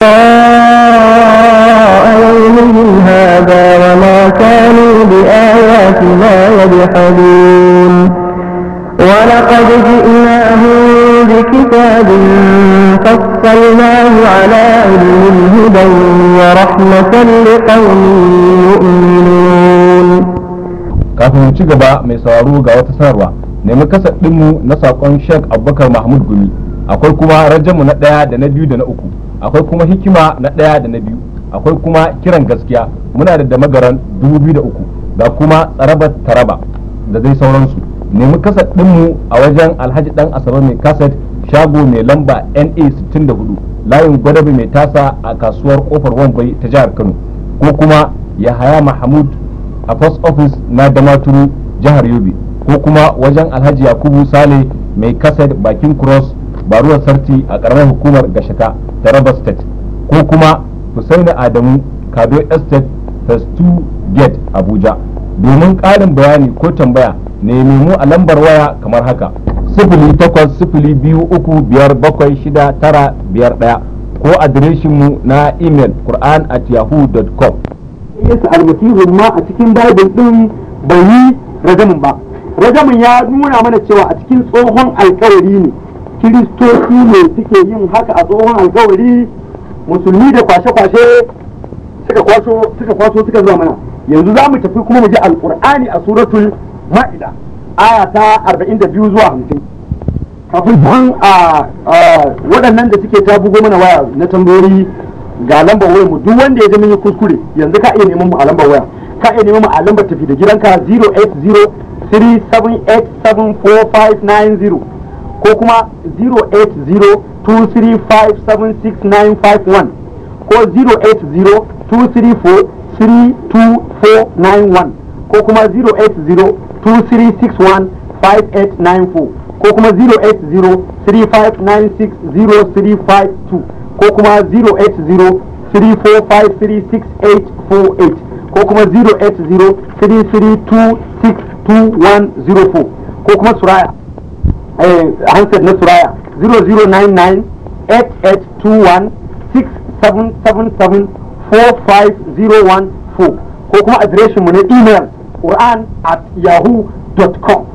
يومهم هذا وما كانوا بآياتنا يجحدون ولقد جئناهم بكتاب فصلناه على علم هدى ورحمة لقوم يؤمنون kafin mu ci gaba mai sauraro ga wata sanarwa nemi kasar ɗinmu na saƙon Sheikh Abubakar Mahmud Gumi akwai kuma rajamu na ɗaya da na biyu da na uku akwai kuma hikima na ɗaya da na biyu akwai kuma kiran gaskiya muna da damagaran dubu biyu da uku ga kuma tsarabar taraba da dai sauransu nemi kasar ɗinmu a wajen alhaji ɗan asabe mai kaset shago mai lamba na 64 layin gwadabe mai tasa a kasuwar kofar wambai ta jihar kano ko kuma yahaya mahmud a post office na damaturu jihar yobe ko kuma wajen alhaji yakubu sale mai kaset bakin cross baruwar sarti a karamar hukumar gashaka taraba state ko kuma husaini adamu kado estate phase 2 gate abuja domin ƙarin bayani ko tambaya nemi mu a lambar waya kamar haka sifili takwas sifili biyu uku biyar bakwai shida tara biyar ɗaya ko adireshinmu na imel quran at yahoo.com yesu almasihu ma a cikin bible din bai yi rajamin ba rajamin ya nuna mana cewa a cikin tsohon alkawari ne kiristoci ne suke yin haka a tsohon alkawari musulmi da kwashe-kwashe suka kwaso suka kwaso suka zuwa mana yanzu za mu tafi kuma mu ji alkur'ani a suratul ma'ida aya ta 42 zuwa 50 kafin ban a waɗannan da suke ta bugo mana waya na tambayoyi ga lambar wayar mu duk wanda ya ji mun yi kuskure yanzu ka iya neman mu a lambar waya ka iya neman mu a lambar tafi da gidanka 08037874590 ko kuma 08023576951 ko 08023432491 ko kuma 08023615894 ko kuma 08035960352 ko kuma 08034536848 ko kuma 08033262104 ko kuma suraya eh, handset na suraya 0099 8821 6777 4501 ko kuma adireshinmu na email quran at yahoo.com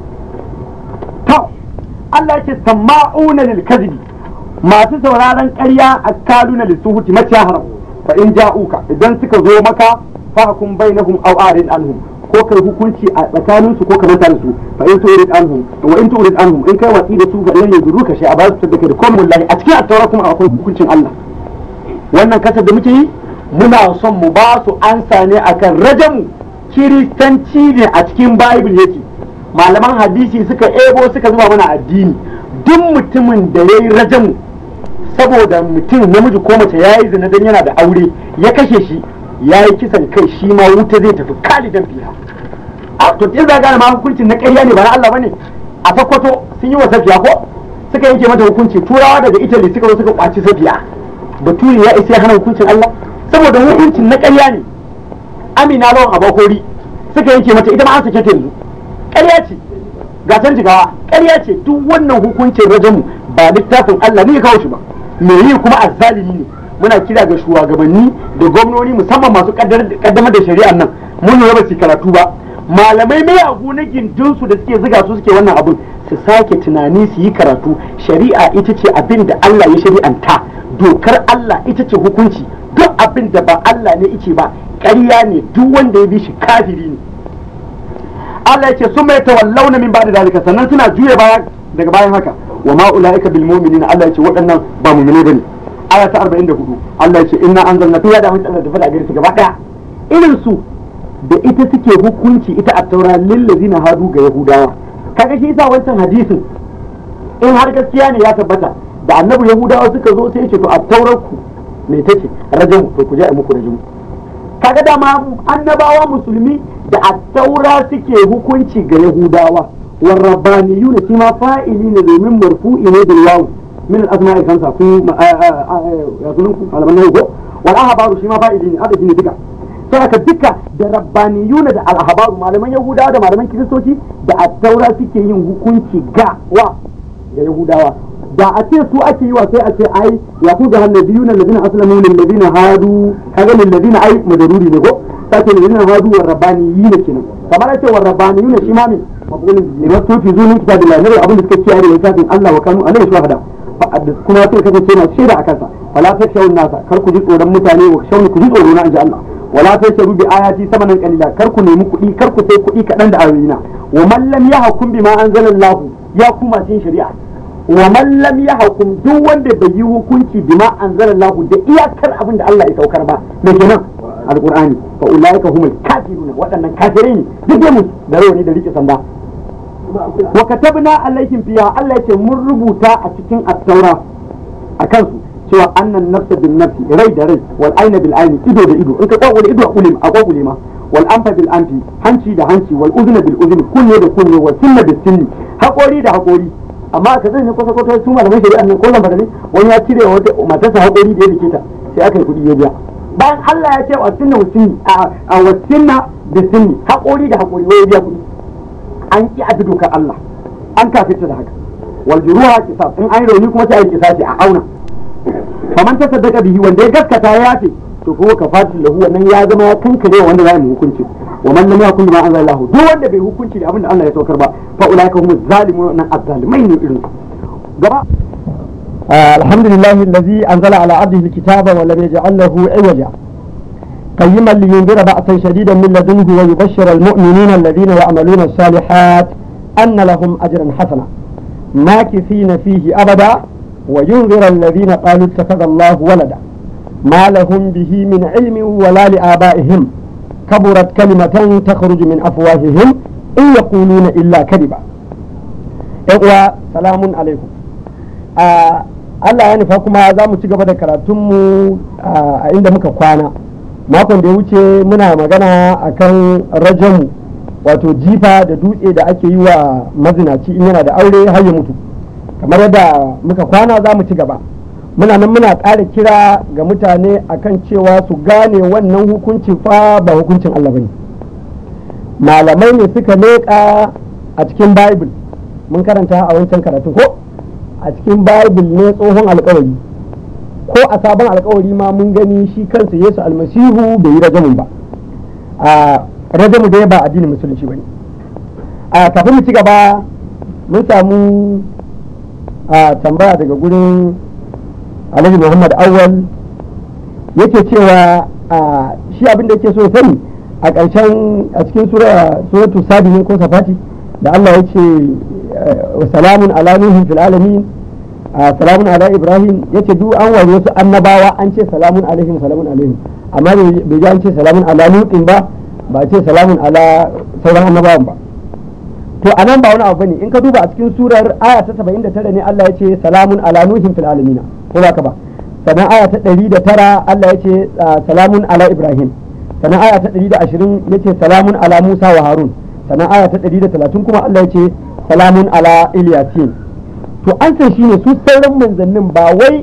to Allah ce sama'una lil kadhibi masu sauraron ƙarya a kaluna lissuhuti maciya haram fa in ja'uka idan suka zo maka fahkum bainahum aw arid anhum ko kai hukunci a tsakanin su ko ka manta da su fa in turid anhum wa in turid anhum in kai watsi da su fa lan yadruka shay a ba su da kai da komai wallahi a cikin at kuma akwai hukuncin Allah wannan kasar da muke yi muna son mu ba su ansa ne akan rajamu kiristanci ne a cikin bible yake malaman hadisi suka ebo suka zuba mana addini duk mutumin da ya yi rajamu saboda mutum namiji ko mace ya yi zina don yana da aure ya kashe shi ya yi kisan kai shi ma wuta zai tafi kalidan fiha a to in za gane ma hukuncin na ƙarya ne ba na Allah bane a Sokoto sun yi wa safiya ko suka yanke mata hukunci turawa daga Italy suka zo suka kwaci safiya baturi ya isa ya hana hukuncin Allah saboda hukuncin na ƙarya ne Amina lawan abakori suka yanke mata ita ma an sake ta yanzu ƙarya ce ga can jigawa ƙarya ce duk wannan hukuncin rajamu ba littafin Allah ne ya kawo shi ba me yi kuma azzalimi ne muna kira ga shugabanni da gwamnoni musamman masu kaddamar da shari'ar nan mun lura ba su karatu ba malamai mai abu na gindinsu da suke ziga su suke wannan abun su sake tunani su yi karatu shari'a ita ce abin da Allah ya shari'anta dokar Allah ita ce hukunci duk abin da ba Allah ne ice ba ƙarya ne duk wanda ya bi shi kafiri ne Allah ya ce sun mai tawallauna min ba'da dalika sannan suna juya baya daga bayan haka wa ma ulaika bil mu'minina Allah ya ce waɗannan ba mu'mine bane aya ta 44 Allah ya ce inna anzalna fiha da mutum da fada gare su gaba daya irin su da ita suke hukunci ita a taura lil ladina hadu ga yahudawa kaga shi yasa wancan hadisin in har gaskiya ne ya tabbata da annabi yahudawa suka zo sai ya ce to a taurar ku me take rajamu to ku je a muku rajamu kaga dama annabawa musulmi da attaura suke hukunci ga yahudawa والربانيون فيما فاعلين من مرفوع بالواو من الاسماء الخمسه في يقولون على من هو والاحبار فيما فاعلين هذا شيء duka sai duka da rabbaniyuna da alhabaru malaman yahudawa da malaman kiristoci da attaura suke yin hukunci ga wa ga yahudawa da a ce su ake yi wa sai a ce ai ya ku ga annabiyuna alladhina aslamu lil ladina hadu kaga lil ladina ai madaruri ne ko sai lil ladina hadu wa rabbaniyina kenan kamar ce wa rabbaniyuna shi ma me mabulin ne wasu fi zunin kitabillahi ne abin da suka kiyaye da littafin Allah wa kanu alaihi shuhada kuma sai kasance na shaida a kansa fala ta shawun nasa kar ku ji tsoron mutane wa shawun ku ji tsoro na inji Allah wala ta sharu bi ayati samanan qalila kar ku nemi kuɗi kar ku sai kuɗi kaɗan da ayoyina wa man lam yahkum bima anzalallahu ya kuma cin shari'a wa man lam yahkum duk wanda bai yi hukunci bima anzalallahu da iyakar abin da Allah ya saukar ba me kenan alqur'ani fa ulaika humul kafiruna waɗannan kafirai ne duk mu da rawani da rike sanda wa katabna alaihim fiha Allah yace mun rubuta a cikin at-taura akan su cewa annan nafsa bin nafsi rai da rai wal aina bil aini ido da ido in ka kwakule ido a kulim a kwakule ma wal anfa bil anfi hanci da hanci wal uzna bil uzni kunne da kunne wal sinna bil sinni haƙori da haƙori amma ka zai ne kwasa kwata su malaman shari'a nan kullum ba ne wani ya cire wata matarsa haƙori da ya dake ta sai aka yi kuɗi ya biya bayan Allah ya ce wa sinna wa sinni a wa sinna bil sinni haƙori da haƙori wai ya biya kuɗi an ki a dokar Allah an kafirta da haka wal juruha qisas in an rauni kuma sai a kisasi a auna faman ta saddaka bihi wanda ya gaskata ya yafe to kuma kafatul lahu wannan ya zama ya kankare wanda za mu hukunci wa man lam yakun bima anzala Allah duk wanda bai hukunci da abin da Allah ya saukar ba fa ulaika humuz zalimun nan azzalimai ne irin gaba الحمد لله الذي أنزل على عبده الكتاب ولم يجعل له عوجا قيما لينذر بأسا شديدا من لدنه ويبشر المؤمنين الذين يعملون الصالحات أن لهم أجرا حسنا ماكثين فيه أبدا وينذر الذين قالوا اتخذ الله ولدا ما لهم به من علم ولا لآبائهم كبرت كلمة تخرج من أفواههم إن يقولون إلا كذبا إخوة سلام عليكم آه Allah ya nufa kuma za mu ci gaba da karatunmu a inda muka kwana makon da ya wuce muna magana akan rajamu wato jifa da dutse da ake yi wa mazinaci in yana da aure har ya mutu kamar yadda muka kwana za mu ci gaba muna nan muna ƙara kira ga mutane akan cewa su gane wannan hukuncin fa ba hukuncin Allah bane malamai ne suka leƙa a cikin bible mun karanta a wancan karatun ko a cikin bible ne tsohon alkawari ko a sabon alkawari ma mun gani shi kansa yesu almasihu bai yi rajamun ba a rajamu dai ba addinin musulunci ba ne a kafin mu ci gaba mun samu a tambaya daga gurin alhaji muhammad awal yake cewa a shi abin da yake so ya sani a ƙarshen a cikin suratu sabi ne ko safati da allah ya ce salamun ala nuhin fil alamin salamun ala ibrahim yace duk an wari wasu annabawa an ce salamun alaihim salamun alaihim amma bai ji an ce salamun ala lutin ba ba ce salamun ala sauran annabawan ba to anan ba wani abu bane in ka duba a cikin surar aya ta 79 ne Allah ya ce salamun ala nuhin fil alamin ko ba ka ba sannan aya ta 109 Allah ya ce salamun ala ibrahim sannan aya ta 120 yace salamun ala musa wa harun sannan aya ta 130 kuma Allah ya ce salamun ala Ilyasin to an san shine su sauran manzannin ba wai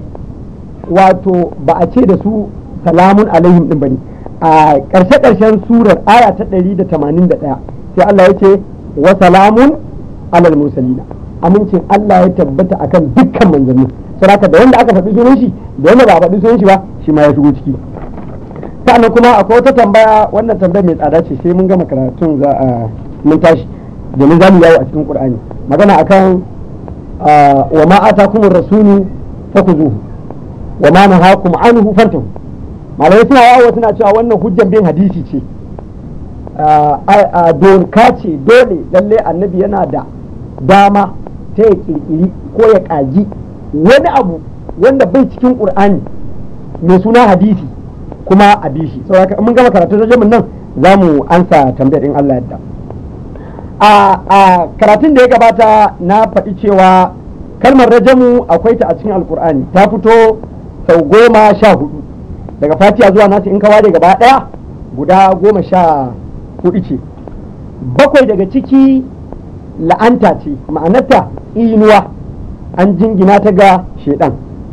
wato ba a ce da su salamun alaihim din bane a ƙarshe ƙarshen surar aya ta 181 sai Allah ya ce wa salamun alal mursalina amincin Allah ya tabbata akan dukkan manzanni saboda da wanda aka faɗi sunan shi da wanda ba a faɗi sunan shi ba shi ma ya shigo ciki sannan kuma akwai wata tambaya wannan tambaya mai tsada ce sai mun gama karatun za a mun tashi domin za mu yawo a cikin qur'ani magana akan wa ma atakumur rasulu fakuzuhu wa ma nahakum anhu fantahu malamai suna yawo suna cewa wannan hujjan bin hadisi ce a doka ce dole lalle annabi yana da dama ta ya kirkiri ko ya kaji wani abu wanda bai cikin qur'ani mai suna hadisi kuma a bishi saboda mun gama karatun rajamin nan za mu ansa tambayar in Allah yadda a karatun da ya gabata na faɗi cewa kalmar rajamu akwai ta a cikin alkur'ani ta fito sau goma sha hudu daga fatiya zuwa nasu in kawa gaba ɗaya guda goma sha hudu ce bakwai daga ciki la'anta ce ma'anarta inuwa an jingina ta ga shedan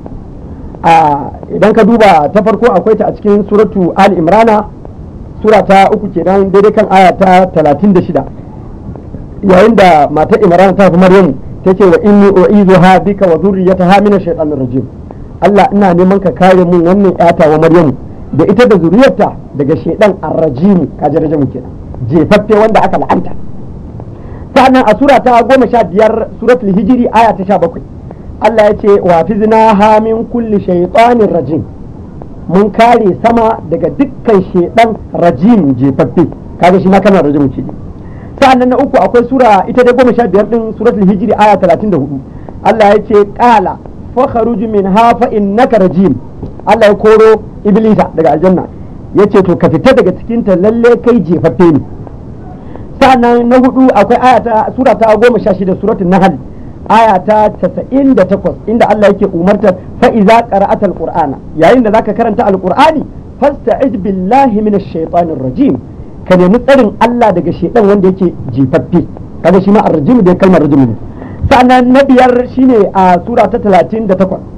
idan ka duba ta farko akwai ta a cikin suratu ali imrana sura ta uku kenan daidai kan aya ta talatin da shida yayin da matar imran ta fi maryamu tace wa inni u'izuha bika wa dhurriyyataha min ash-shaytanir rajim Allah ina neman ka kare mun wannan yata wa Maryamu da ita da zuriyarta daga shaydan ar-rajim kaje rajamu kenan jefaffe wanda aka la'anta sannan a sura ta goma sha biyar suratul hijiri aya ta sha bakwai Allah ya ce wa fiznaha min kulli shaytanir rajim mun kare sama daga dukkan shaydan rajim jefaffe kaga shi ma kana rajim ce sa'annan na uku akwai sura ita dai goma sha biyar din suratul hijiri aya talatin da hudu Allah ya ce qala fakharuj minha fa innaka rajim Allah ya koro iblisa daga aljanna ya ce to ka fita daga cikin ta lalle kai jefaffe ne sa'annan na hudu akwai aya ta sura ta goma sha shida suratul nahl aya ta casa'in da takwas inda Allah yake umartar fa iza qara'ata alqur'ana yayin da zaka karanta alqur'ani fasta'iz billahi minash shaitanir rajim ka nemi tsarin Allah daga shaitan wanda yake jifaffe kaga shi ma arrajim da kalmar rajim ne sa'annan na biyar shine a sura ta 38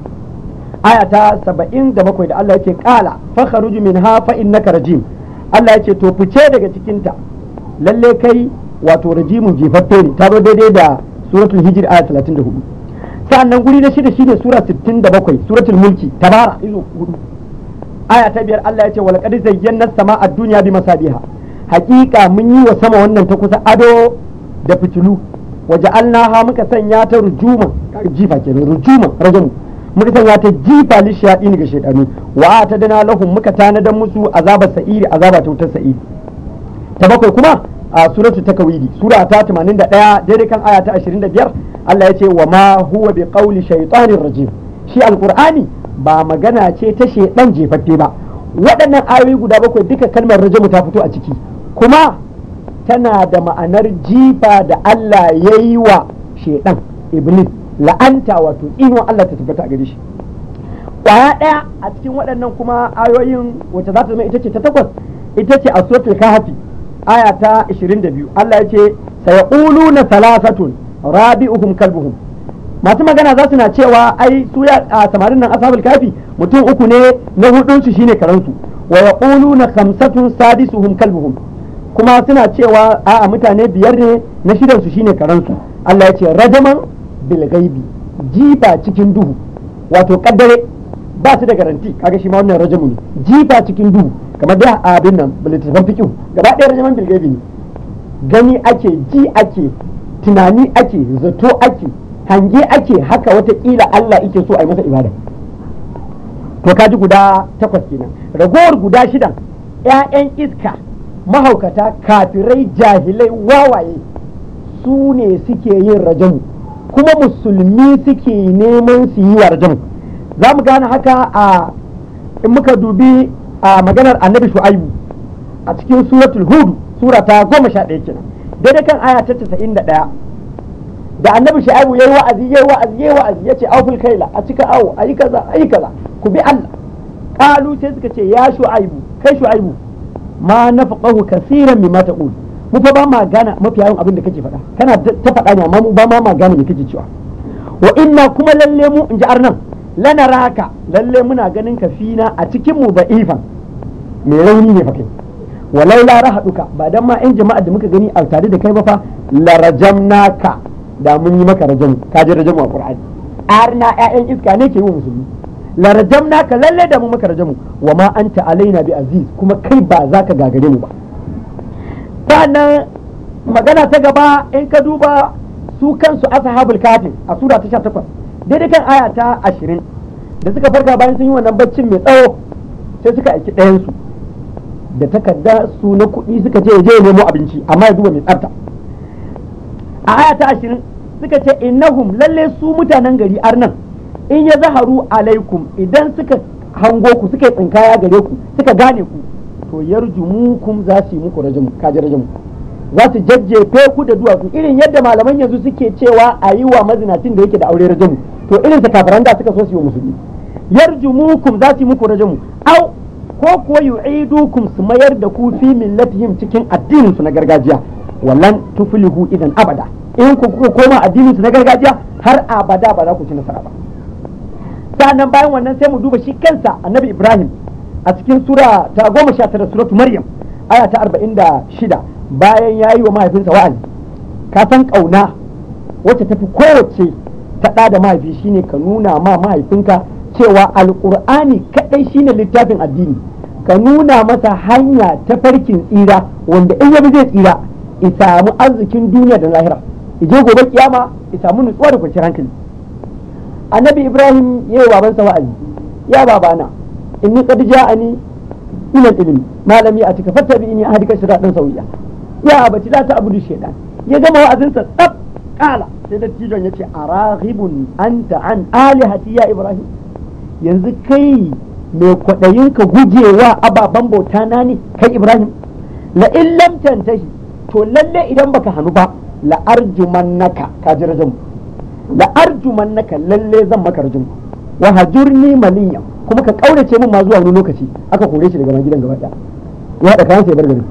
aya ta 77 da Allah yake kala fakhruj minha fa innaka rajim Allah yake to fice daga cikin ta lalle kai wato rajimun jifaffe ne ta zo daidai da suratul hijr aya 34 sa'annan guri na shida shine sura 67 suratul mulki tabara izo hudu aya ta biyar Allah ya ce wal qad zayyana sama'a dunya bi masabiha hakika mun yi wa sama wannan ta kusa ado da fitilu waje ha muka sanya ta rujuma jifa kenan rujuma rajamu muka sanya ta jifa li shayatin ga shaydanu wa ta dana lahum muka tanadan musu azabar sa'iri azaba ta wutar sa'iri ta bakwai kuma a suratu takawidi sura ta 81 daidai kan aya ta 25 Allah ya ce wa ma huwa bi qawli shaytanir rajim shi alqur'ani ba magana ce ta shedan jefaffe ba waɗannan ayoyi guda bakwai duka kalmar rajamu ta fito a ciki kuma tana da ma'anar jifa da Allah ya yi wa shedan iblis la'anta wato ino Allah ta tabbata a gare shi kwaya ɗaya a cikin waɗannan kuma ayoyin wacce za ta zama ita ce ta takwas ita ce a suratul kahfi aya ta 22 Allah ya ce sayaquluna salasatun rabi'uhum kalbuhum masu magana za su na cewa ai su ya a samarin nan ashabul kafi mutum uku ne na hudun su shine karansu wa yaquluna khamsatun sadisuhum kalbuhum kuma suna cewa a'a mutane biyar ne na shidan su shine karansu Allah ya ce rajaman bil ghaibi jifa cikin duhu wato kaddare ba su da garanti kaga shi ma wannan rajamu ne jifa cikin duhu kamar da abin nan littattafan fiqh gaba ɗaya rajaman bil ghaibi ne gani ake ji ake tunani ake zato ake hange ake haka watakila Allah ike so a yi masa ibada to kaji guda takwas kenan ragowar guda shidan ‘ya'yan iska mahaukata kafirai jahilai wawaye su ne suke yin rajamu kuma musulmi suke neman su yi wa rajamu za mu gane haka a in muka dubi a maganar annabi shu'aibu a cikin suratul hudu sura ta goma sha ɗaya kenan daidai kan aya ta casa'in da ɗaya da annabi shu'aibu yayi wa'azi yayi wa'azi yayi wa'azi yace auful kaila a cika awo ayi kaza ayi kaza ku bi Allah qalu sai suka ce ya shu'aibu kai shu'aibu ma nafaqahu kaseeran mimma taqul mu fa ba ma gana mafi yawan abin da kake faɗa kana ta faɗa ne amma mu ba ma ma gane me kake cewa wa inna kuma lalle mu in ji arnan lanaraka lalle muna ganin ka fina a cikin mu da'ifan mai rauni ne fa kai walau la rahaduka ba dan ma in jama'a da muka gani a tare da kai ba fa la rajamnaka da mun yi maka rajam ka ji rajamu a qur'ani arna ƴaƴan iska ne ke yi wa musulmi la rajamnaka lalle da mu maka rajamu wa ma anta alaina bi aziz kuma kai ba za ka gagare mu ba sannan magana ta gaba in ka duba su kansu ashabul kafin a sura ta 18 daidai kan aya ta 20 da suka farka bayan sun yi wannan baccin mai tsawo sai suka aiki ɗayan su da takarda su na kuɗi suka ce je nemo abinci amma ya duba mai tsafta a aya ta 20 suka ce innahum lalle su mutanen gari arnan in ya zaharu alaikum idan suka hango ku suka yi tsinkaya gare ku suka gane ku to yarjumukum za su yi muku rajamu kaji rajamu za su jajjefe ku da duwatsu irin yadda malaman yanzu suke cewa a yi wa mazinacin da yake da aure rajamu to irin sa kafiran da suka so su yi wa musulmi yarjumukum za su yi muku rajamu au ko kuwa yu'idukum su mayar da ku fi millatihim cikin addinin su na gargajiya wallan tuflihu idan abada in ku kuka koma addinin su na gargajiya har abada ba za ku ci nasara ba sannan bayan wannan sai mu duba shi kansa annabi ibrahim a cikin sura ta goma sha tara suratu maryam aya ta arba'in da shida bayan ya yi wa mahaifinsa wa'azi ka san ƙauna wacce tafi kowace ta ɗa da mahaifi shine ka nuna ma mahaifinka cewa alƙur'ani kaɗai shine littafin addini ka nuna masa hanya ta farkin tsira wanda in yabi zai tsira ya samu arzikin duniya da lahira ije gobe kiyama ya samu nutsuwa da kwanciyar hankali annabi ibrahim ya yi babansa wa'azi ya babana inni qad ja'ani min al-ilmi malami a cika fattabi inni ahdika siratan sawiya ya abati la ta'budu shaytan ya gama wa'azinsa tsaf kala sai da tidon yace araghibun anta an alihati ya ibrahim yanzu kai mai kwaɗayin ka gujewa ababen bauta na ne kai ibrahim la in lam tantahi to lalle idan baka hannu ba la arjumannaka ka ji rajin la arjumannaka lalle zan maka rajin wa hajurni maliya kuma ka kaurace min ma zuwa wani lokaci aka kore shi daga gidan gaba ɗaya ya haɗa kayan sai bar gari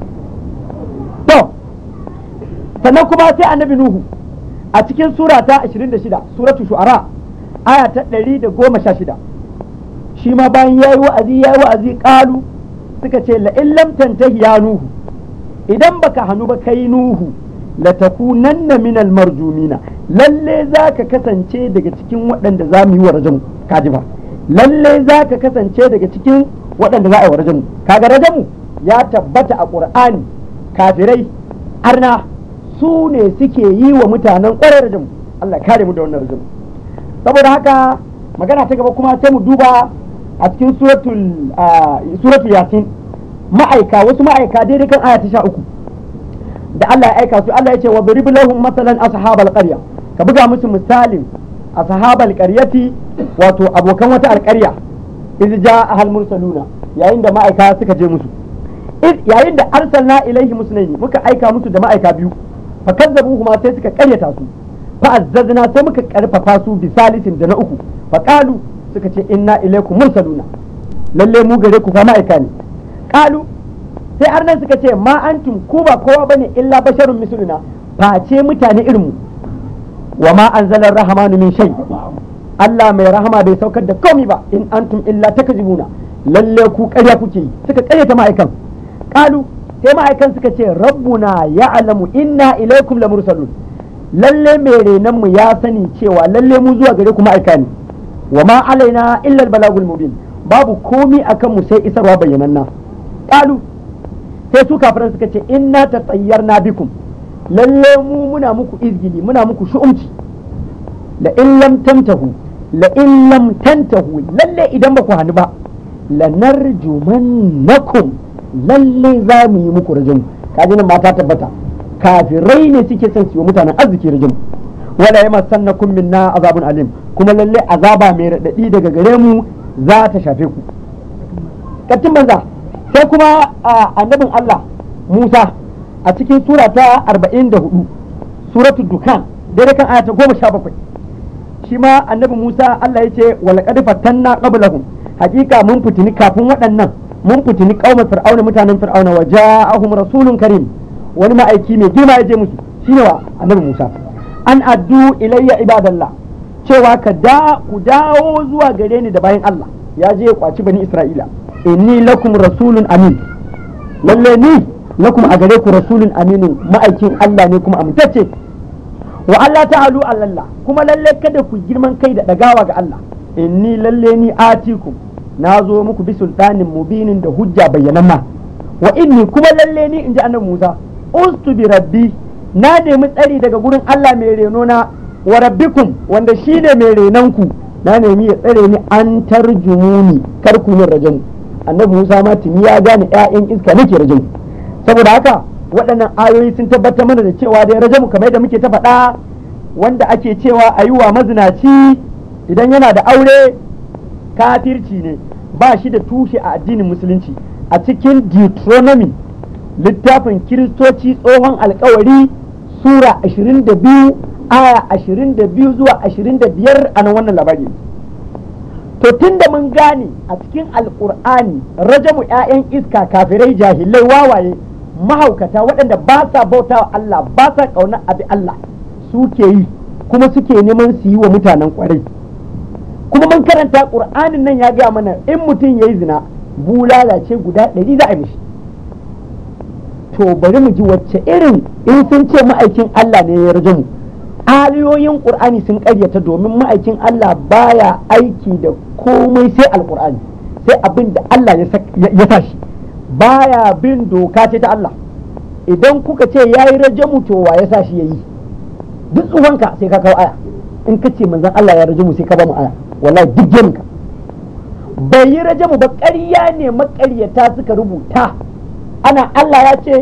to sannan kuma sai annabi nuhu a cikin sura ta 26 suratu shu'ara aya ta 116 shi ma bayan yayi wa'azi yayi wa'azi qalu suka ce la in lam tantahi ya nuhu idan baka hannu ba kai nuhu la takunanna min al marjumina lalle zaka kasance daga cikin waɗanda za mu yi wa rajamu kaji ba lalle zaka kasance daga cikin waɗanda za a yi wa rajamu kaga rajamu ya tabbata a qur'ani kafirai arna su ne suke yi wa mutanen ƙwarar rajamu Allah kare mu da wannan rajamu saboda haka magana ta gaba kuma sai mu duba a cikin suratul suratul yasin ma'aika wasu ma'aika daidai kan aya ta sha uku da Allah ya aika su Allah ya ce wa darib lahum masalan ashabal qarya ka buga musu misalin ashabal qaryati wato abokan wata alƙarya iz jaa ahal mursaluna yayin da ma'aika suka je musu yayin da arsalna ilaihi musnaini muka aika musu da ma'aika biyu fa kazzabuhuma sai suka karyata su fa azzazna sai muka karfafa su bi salisin da na uku fa qalu suka ce inna ilaikum mursaluna lalle mu gare ku fa ma'aika ne qalu sai har nan suka ce ma antum ku ba kowa bane illa basharun misluna face mutane irin mu wa ma anzala rahmanu min shay Allah mai rahama bai saukar da komai ba in antum illa takzibuna lalle ku ƙarya kuke yi suka ƙaryata ma'aikan qalu sai ma'aikan suka ce rabbuna ya'lamu inna ilaikum lamursalun lalle mai renan mu ya sani cewa lalle mu zuwa gare ku ma'aika ne wa ma alaina illa balagul mubin babu komi akan mu sai isarwa bayyananna qalu sai su kafiran suka ce inna tatayyarna bikum lalle mu muna muku izgili muna muku shu'umci la in lam tantahu la in lam tantahu lalle idan ba ku hannu ba lanarjumannakum lalle za mu yi muku rajin kaji nan mata tabbata kafirai ne suke son su yi mutanen arziki rajin wala yama sannakum minna azabun alim kuma lalle azaba mai radadi daga gare mu za ta shafe ku katin banza sai kuma annabin Allah Musa a cikin sura ta 44 suratul dukan daidai kan aya ta 17 shi ma annabi Musa Allah ya ce walaqad fatanna qablahum hakika mun fitini kafin waɗannan mun fitini qaumar fir'auna mutanen fir'auna wa ja'ahum rasulun karim wani ma'aiki mai girma ya je musu shine wa annabi Musa an addu ilayya ibadallah cewa ka da ku dawo zuwa gare ni da bayan Allah ya je ya kwaci bani Isra'ila inni lakum rasulun amin lalle ni lakum a gare ku rasulun aminin ma'aikin Allah ne kuma amintacce wa Allah ta'alu Allah kuma lalle kada ku girman kai da dagawa ga Allah inni lalle ni atikum na zo muku bi sultanin mubinin da hujja bayyananna wa inni kuma lalle ni inji annabi Musa ustu bi rabbi na nemi tsari daga gurin Allah mai reno na wa rabbikum wanda shine mai renon ku na nemi ya tsare ni an tarjumuni kar ku min rajamu annabi Musa ma tuni ya gane ƴaƴan iska nake rajamu saboda haka waɗannan ayoyi sun tabbatar mana da cewa dai rajamu kamar da muke ta faɗa wanda ake cewa a yi wa mazinaci idan yana da aure kafirci ne ba shi da tushe a addinin musulunci a cikin Deuteronomy littafin kiristoci tsohon alkawari sura 22 aya 22 zuwa 25 a nan wannan labari to tun da mun gane a cikin alkur'ani rajamu 'ya'yan iska kafirai jahilai wawaye mahaukata waɗanda ba sa bauta wa Allah ba sa ƙaunar abi Allah suke yi kuma suke neman su yi wa mutanen ƙwarai kuma mun karanta ƙur'anin nan ya gaya mana in mutum ya yi zina bulala ce guda ɗari za a mishi to bari mu ji wacce irin in sun ce ma'aikin Allah ne ya rajamu ayoyin qur'ani sun karyata domin ma'aikin Allah baya aiki da komai sai alqur'ani sai abin da Allah ya sa shi baya bin doka ce ta Allah idan kuka ce yayi rajamu to wa ya sa shi yayi duk tsufanka sai ka kawo aya in ka ce manzon Allah ya rajamu sai ka ba mu aya wallahi duk ka bai yi rajamu ba ƙarya ne maƙaryata suka rubuta ana Allah ya ce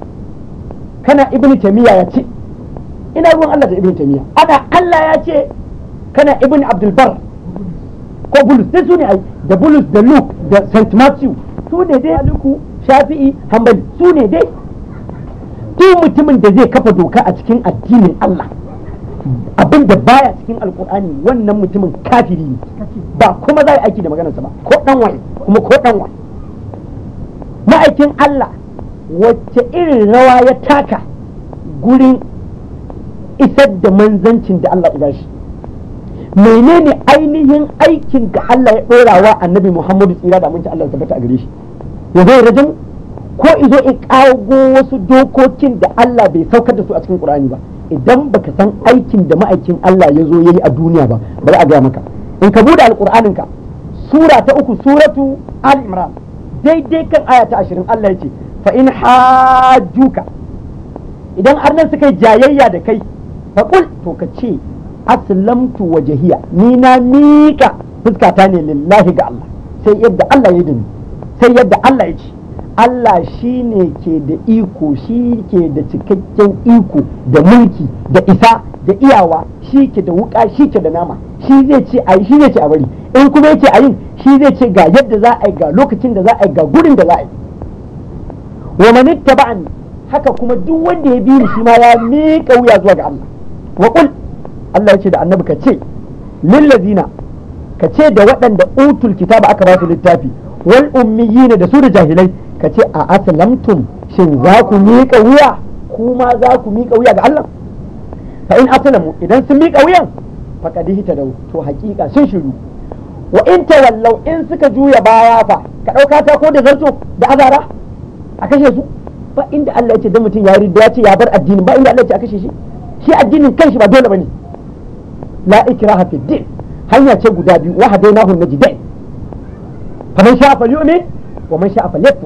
kana ibnu tamiya ya ce ina ruwan Allah da ibnu tamiya ana Allah ya ce kana ibnu abdul bar ko bulus sai su ne ai da bulus da luke da st matthew su ne dai aliku shafi'i hanbali su ne dai duk mutumin da zai kafa doka a cikin addinin Allah abin da baya cikin alkur'ani wannan mutumin kafiri ne ba kuma za aiki da maganarsa ba ko dan waye kuma ko dan waye ma'aikin Allah wacce irin rawa ya taka gurin isar da manzancin da Allah ya shi menene ainihin aikin da Allah ya ɗora wa annabi Muhammadu tsira da aminci Allah tabbata a gare shi ya zai rajin ko izo in kago wasu dokokin da Allah bai saukar da su a cikin Qur'ani ba idan baka san aikin da ma'aikin Allah ya zo yayi a duniya ba bari a gaya maka in ka bude alqur'anin ka sura ta uku suratu al imran daidai kan aya ta 20 Allah ya ce fa in hajjuka idan arnan suka yi jayayya da kai fa kul to ka ce aslamtu wajhiya ni na mika fuskata ne lillahi ga Allah sai yadda Allah ya dani sai yadda Allah ya ce Allah shi ne ke da iko shi ke da cikakken iko da mulki da isa da iyawa shi ke da wuka shi ke da nama shi zai ce a yi shi zai ce a bari in kuma yake a yin shi zai ce ga yadda za a yi ga lokacin da za a yi ga gurin da za a yi wa man ittaba'ani haka kuma duk wanda ya bi ni shi ma ya miƙa wuya zuwa ga Allah wa qul Allah ya ce da annabi ka ce lillazina ka ce da waɗanda utul kitaba aka ba su littafi wal ummiyina da su da jahilai ka ce a aslamtum shin za ku miƙa wuya kuma za ku miƙa wuya ga Allah fa in aslamu idan sun miƙa wuyan faqad da to haƙiƙa sun shiru wa in tawallau in suka juya baya fa ka ɗauka ta ko da zarto da azara a kashe su ba inda Allah ya ce dan mutum ya ridda ya ce ya bar addini ba inda Allah ya ce a kashe shi shi addinin kanshi ba dole bane la ikraha fi din hanya ce guda biyu wa hadainahu najdain faman sha'a falyu'min wa man sha'a falyakfur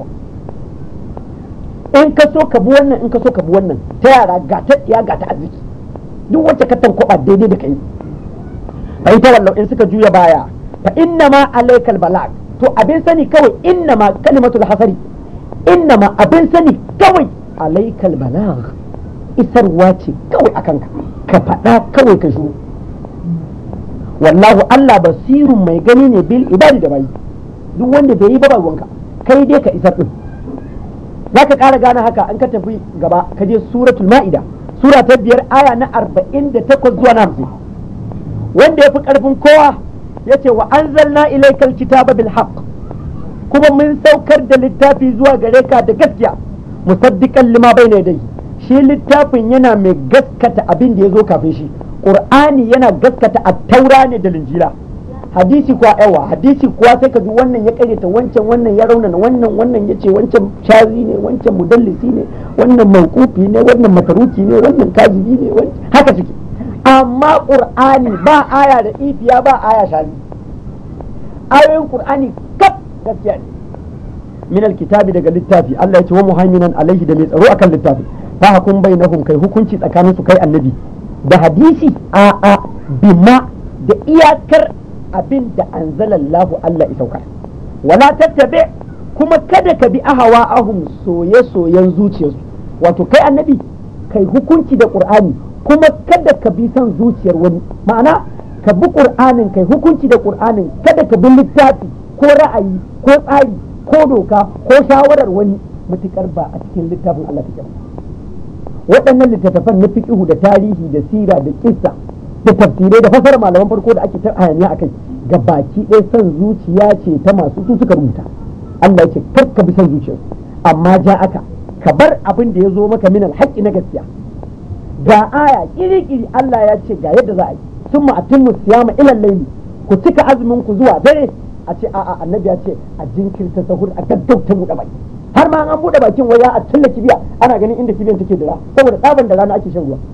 in ka so ka bi wannan in ka so ka bi wannan ta yara ga ta ya ga ta arziki duk wacce ka tankwaba daidai da kai fa in tawallau in suka juya baya fa inna ma alaikal balag to abin sani kawai inna ma kalimatul hasari inna ma abin sani kawai alaikal balag isarwa ce kawai akan ka ka faɗa kawai ka shiru wallahu Allah basirun mai gani ne bil ibadi da bayi duk wanda bai yi ba ruwanka kai dai ka isar din za ka ƙara gane haka an ka tafi gaba ka je suratul ma'ida sura ta biyar aya na arba'in da takwas zuwa na hamsin wanda ya fi ƙarfin kowa ya ce wa anzalna ilaikal kitaba bil haqq kuma mun saukar da littafi zuwa gare ka da gaskiya musaddiqan lima bayna yadayhi shi littafin yana mai gaskata abin da ya zo kafin shi qur'ani yana gaskata at-taura ne da linjila hadisi kuwa yawa hadisi kuwa sai ka ji wannan ya karyata wancan wannan ya raunana wannan wannan ya ce wancan shazi ne wancan mudallisi ne wannan mawqufi ne wannan makaruki ne wannan kazibi ne wancan haka suke amma qur'ani ba aya da ifiya ba aya shazi ayoyin qur'ani kaf gaskiya ne min alkitabi daga littafi Allah ya ce wa muhaiminan alaihi da mai tsaro akan littafi fa hukum bainahum kai hukunci tsakanin su kai annabi da hadisi a a bima da iyakar abin da anzalallahu Allah ya saukar wala tattabi kuma kada ka bi ahawa ahum soye soyen zuciyarsu wato kai annabi kai hukunci da qur'ani kuma kada ka bi son zuciyar wani ma'ana ka bi qur'anin kai hukunci da qur'anin kada ka bi littafi ko ra'ayi ko tsari ko doka ko shawarar wani mutukar ba a cikin littafin Allah take ba waɗannan littattafan na fiqhu da tarihi da sira da kissa da tafsirai da fasara malaman farko da ake ta hayaniya akai ga baki ɗaya son zuciya ce ta masu su suka rubuta Allah ya ce kar ka bi son zuciyarsu amma ja aka ka bar abin da ya zo maka min alhaƙi na gaskiya ga aya kiri-kiri Allah ya ce ga yadda za a yi sun ma'atin siyama ilal laili ku cika azumin ku zuwa dare a ce a'a annabi ya ce a jinkirta sahur a gaggauta buɗe baki har ma an buɗe bakin waya a cilla kibiya ana ganin inda kibiyan take dira saboda tsaban da rana ake shan ruwa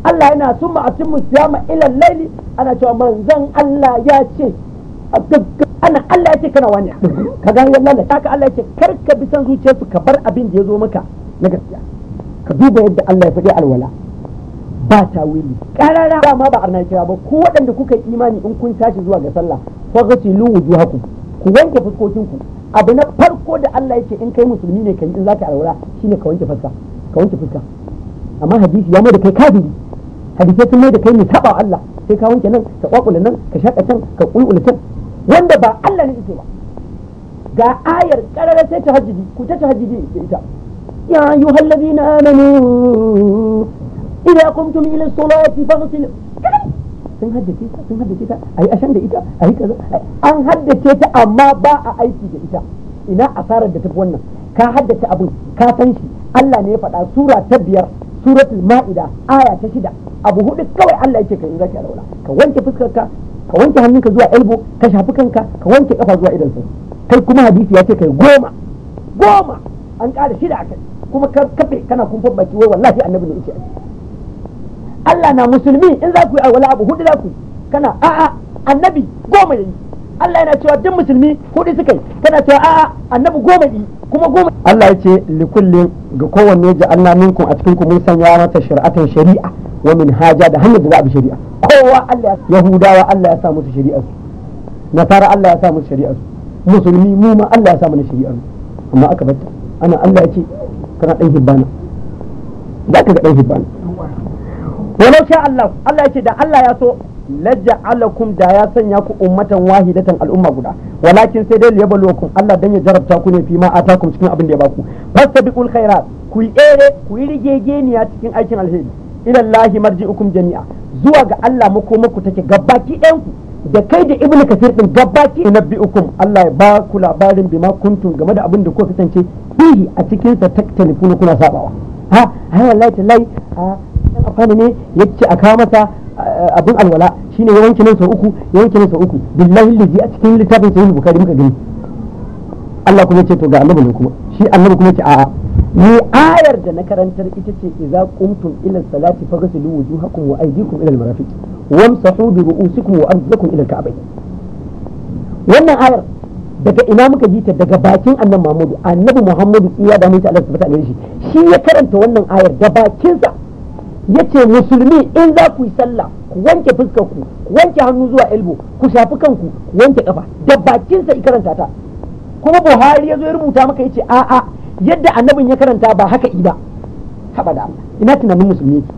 Allah yana summa atimmu siyama ila laili ana cewa manzon Allah ya ce a gagga ana Allah ya ce kana wani ka ga wallahi haka Allah ya ce kar ka bi san zuciyarsu ka bar abin da ya zo maka na gaskiya ka duba yadda Allah ya faɗi alwala ba tawili karara dama ba arna kira ba ku waɗanda kuka yi imani in kun tashi zuwa ga sallah fa ghasilu wujuhakum ku wanke fuskokinku abu na farko da Allah yake in kai musulmi ne kai in zaka alwala shine ka wanke fuska ka wanke fuska amma hadisi ya mai da kai kafiri hadisai sun mai da kai mai saba Allah sai ka wanke nan ka kwakula nan ka shaka can ka kulkula can wanda ba Allah ne yake ba ga ayar karara sai tahajjudi ku ta tahajjudi da ita ya ayyuhal ladina amanu idza qumtum ila salati faghsilu sun haddace ta sun haddace ta ayi ashan da ita ayi kaza an haddace ta amma ba a aiki da ita ina asarar da tafi wannan ka haddace abin ka san shi Allah ne ya faɗa sura ta biyar suratul ma'ida aya ta shida abu hudu kawai Allah yake ka in zaki alwala ka wanke fuskarka ka wanke hannunka zuwa elbow ka shafi kanka ka wanke kafa zuwa idan kai kuma hadisi ya ce kai goma goma an ƙara shida a kai kuma ka kafe kana kumfan baki wai wallahi annabi ne yake Allah na musulmi in za ku yi alwala abu hudu za ku yi kana a'a annabi goma yayi Allah yana cewa duk musulmi hudu suka yi kana cewa a'a annabi goma yi kuma goma Allah ya ce likullin ga kowanne ja'alna minkum a cikin ku mun sanya mata shari'atan shari'a wa min haja da hanyar da za a bi shari'a kowa Allah ya yahudawa Allah ya sa musu shari'ar su nasara Allah ya sa musu shari'ar su musulmi mu ma Allah ya sa mana shari'ar mu amma aka batta ana Allah ya ce kana dan hibbana za ka ga dan hibbana walau sha Allah Allah ya ce da Allah ya so laja'alakum da ya sanya ku ummatan wahidatan al'umma guda walakin sai dai liyabluwakum Allah dan ya jarabta ku ne fi ma atakum cikin abin da ya baku fastabiqul khairat ku yi ere ku yi rigegeniya cikin aikin alheri ila Allah marji'ukum jami'a zuwa ga Allah makomaku take gabaki ɗayan ku da kai da ibnu kasir din gabaki nabbi'ukum Allah ya ba ku labarin bima kuntum game da abin da kuka kasance fihi a cikin sa taktalifuna kuna sabawa ha ai wallahi tallahi a afani ne yace a kawo masa abin alwala shine ya wanke nan sau uku ya wanke nan sau uku billahi lazi a cikin littafin sahih bukhari muka gani Allah kuma ce to ga annabi ne kuma shi annabi kuma ce a'a ni ayar da na karantar ita ce idza qumtum ila salati faghsilu wujuhakum wa aydikum ila al-marafiq wamsahu bi ru'usikum wa arjulakum ila al-ka'bayn wannan ayar daga ina muka ji ta daga bakin annabi Muhammadu annabi Muhammadu tsiya da mutum Allah subhanahu wa shi shi ya karanta wannan ayar da bakinsa yace musulmi in za ku yi sallah ku wanke fuskar ku ku wanke hannu zuwa elbow ku shafi kanku ku wanke kafa da bakinsa i karanta ta kuma Buhari ya zo ya rubuta maka yace a a yadda annabin ya karanta ba haka i ba haba da Allah ina tunanin musulmi yake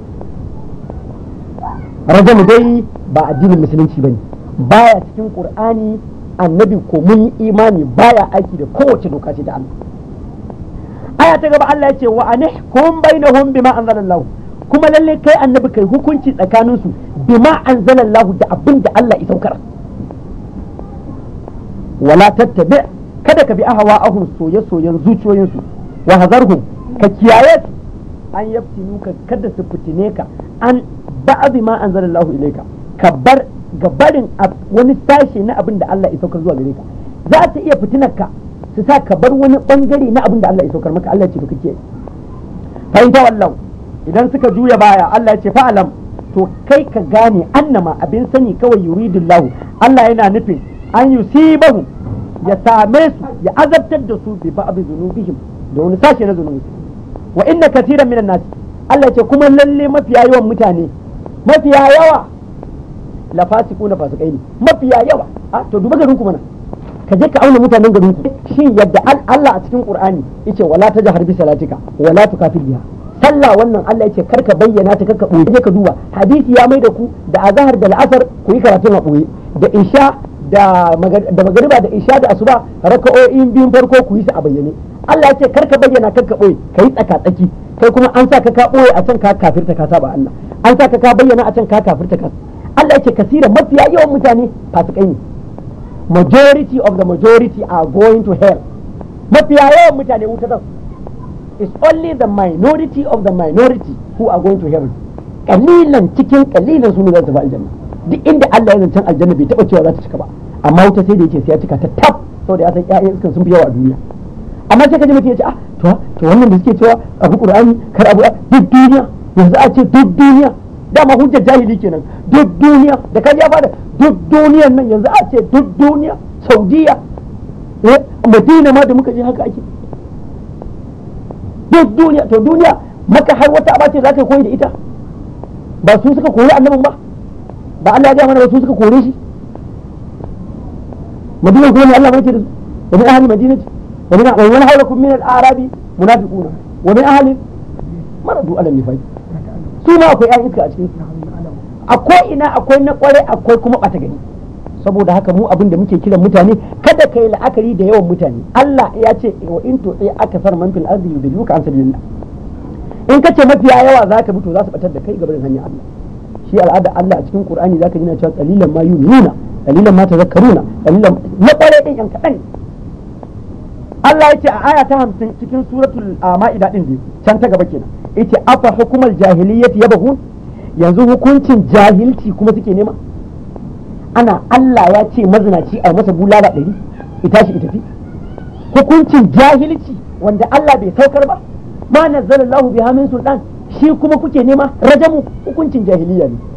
rajamu dai ba addinin musulunci bane baya cikin qur'ani annabi ko mun yi imani baya aiki da kowace doka ce ta Allah aya ta gaba Allah ya ce wa anihkum bainahum bima anzalallahu kuma lalle kai annabi kai hukunci tsakanin su bima anzalallahu da abin da Allah ya saukar wala tattabi kada ka bi ahwa'ahum soye soyen zuciyoyin su wa hazarhum ka kiyaye su an yaftinu ka kada su fitine ka an ba'd ma anzalallahu ilayka ka bar gabarin wani sashe na abin da Allah ya saukar zuwa gare ka za ta iya fitinar ka su sa ka bar wani bangare na abin da Allah ya saukar maka Allah ya ce to kake fahimta wallahu idan suka juya baya Allah ya ce fa'alam to kai ka gane annama abin sani kawai yuridullahu Allah yana nufin an yusibahu ya same su ya azabtar da su bi ba'd zunubihim da wani sashe na zunubi wa inna katiran minan nas Allah ya ce kuma lalle mafiya yawan mutane mafiya yawa la fasiku na fasikai ne mafiya yawa a to duba garin ku mana ka je ka auna mutanen garin ku shin yadda Allah a cikin Qur'ani yace wala tajhar bi salatika wala tukafir biha sallah wannan Allah yace karka bayyana ta karka boye je ka duba hadisi ya mai da ku da azhar da al'asar ku yi karatun a boye da isha da da magariba da isha da asuba raka'o'in biyun farko ku yi su a bayyane Allah yace karka bayyana karka boye kai tsaka tsaki kai kuma an sa ka ka boye a can ka kafirta ka saba Allah an sa ka ka bayyana a can ka kafirta ka Allah yake kasira mafiya yawan mutane fasikai ne majority of the majority are going to hell mafiya yawan mutane wuta zan it's only the minority of the minority who are going to heaven kalilan cikin kalilan su ne za su tafi aljanna duk inda Allah ya zancen aljanna bai taba cewa za ta cika ba amma wuta sai da yake sai ya cika ta tab saboda ya san ƴaƴan iskan sun fi yawa a duniya amma sai ka ji mutum ya ce ah to to wannan da suke cewa abu qur'ani kar abu duk duniya yanzu a ce duk duniya dama hujjar jahili kenan duk duniya da kaji ya fada duk duniyan nan yanzu a ce duk duniya saudiya eh madina ma da muka je haka ake duk duniya to duniya maka har wata aba ce za ka koyi da ita ba su suka kori annabin ba ba Allah ya gaya mana ba su suka kore shi madina kuma ne Allah mai ce da su wa min ahli madinati wa min wa man hawlakum min al-arabi munafiquna wa min ahli maradu ala nifaq su ma akwai ƴan iska a cikin akwai ina akwai na kware akwai kuma bata gani saboda haka mu abin da muke kiran mutane kada kai la'akari da yawan mutane Allah ya ce wa in tu'i akasar man fil ardi yudilluka an sabilillah in kace mafiya yawa zaka bi to za su batar da kai gaban hanyar Allah shi al'ada Allah a cikin Qur'ani zaka ji na cewa qalilan ma yu'minuna qalilan ma tazakkaruna qalilan na kware din yan kadan Allah ya ce a aya ta 50 cikin suratul ma'ida din dai can ta gaba kenan yace afa hukumar jahiliyyati yabghun yanzu hukuncin jahilci kuma suke nema ana Allah ya ce mazinaci a masa bulala ɗari ita shi ita fi hukuncin jahilci wanda Allah bai saukar ba ma nazzalallahu biha min sultan shi kuma kuke nema rajamu hukuncin jahiliya ne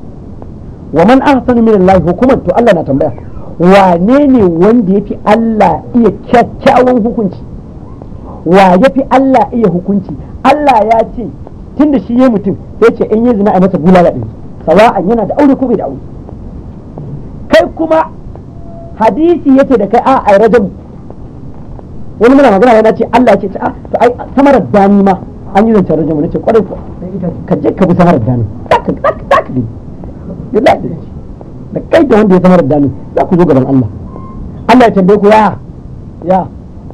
wa man ahsanu min Allah hukuman to Allah na tambaya wane ne wanda yafi Allah iya kyakkyawan hukunci wa yafi Allah iya hukunci Allah ya ce tunda shi ya mutum sai ce in yi zina a masa bulala ɗari sawa'an yana da aure ko bai da aure kai kuma hadisi yace da kai a ai rajamu wani muna magana yana ce Allah ce a to ai samarar dani ma an yi zancen rajamu nace kwarai ko ka je ka bi samarar dani zaka zaka zaka bi billahi da kai da wanda ya samarar dani za ku zo gaban Allah Allah ya tambaye ku ya ya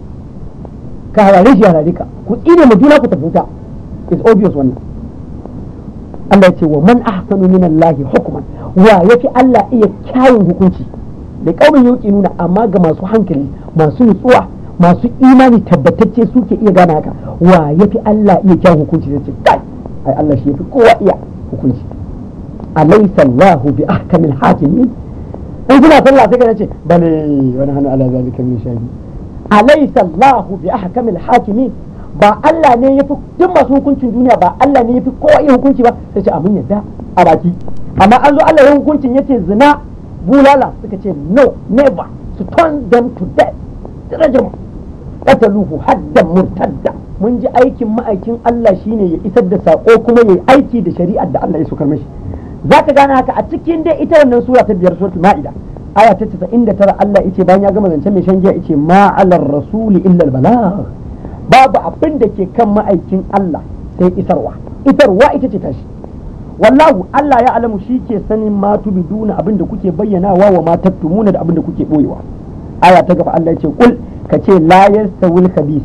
ka harare shi harare ka ku tsine mu juna ku tafi wuta is obvious wannan Allah ya ce wa man ahsanu min Allah hukman wa yafi Allah iya kyawun hukunci da kaumin yauki nuna amma ga masu hankali masu nutsuwa masu imani tabbatacce suke iya gane haka wa yafi Allah iya kyawun hukunci zai ce kai ai Allah shi yafi kowa iya hukunci alaysa Allah bi ahkamil hakimin in kuna sallah sai ka ce bale wani hannu ala zalika min shahi alaysa Allah bi ahkamil hakimin ba Allah ne ya fi duk masu hukuncin duniya ba Allah ne ya fi kowa iya hukunci ba sai ce amin yadda a baki amma an zo Allah ya hukuncin yace zina bulala suka ce no never to turn them to death rajam qataluhu haddan murtadda mun ji aikin ma'aikin Allah shine ya isar da sako kuma ya aiki da shari'ar da Allah ya sokar mashi zaka gane haka a cikin dai ita wannan sura ta biyar suratul ma'ida aya ta 99 Allah yace bayan ya gama zancen mai shan giya yace ma alar rasuli illa al balagh babu abin da ke kan ma'aikin Allah sai isarwa isarwa ita ce tashi wallahu Allah ya alamu shi ke sanin ma tubiduna abin da kuke bayyanawa wa ma tattumuna da abin da kuke boyewa aya ta gaba Allah ya ce kul ka ce la yastawil khabis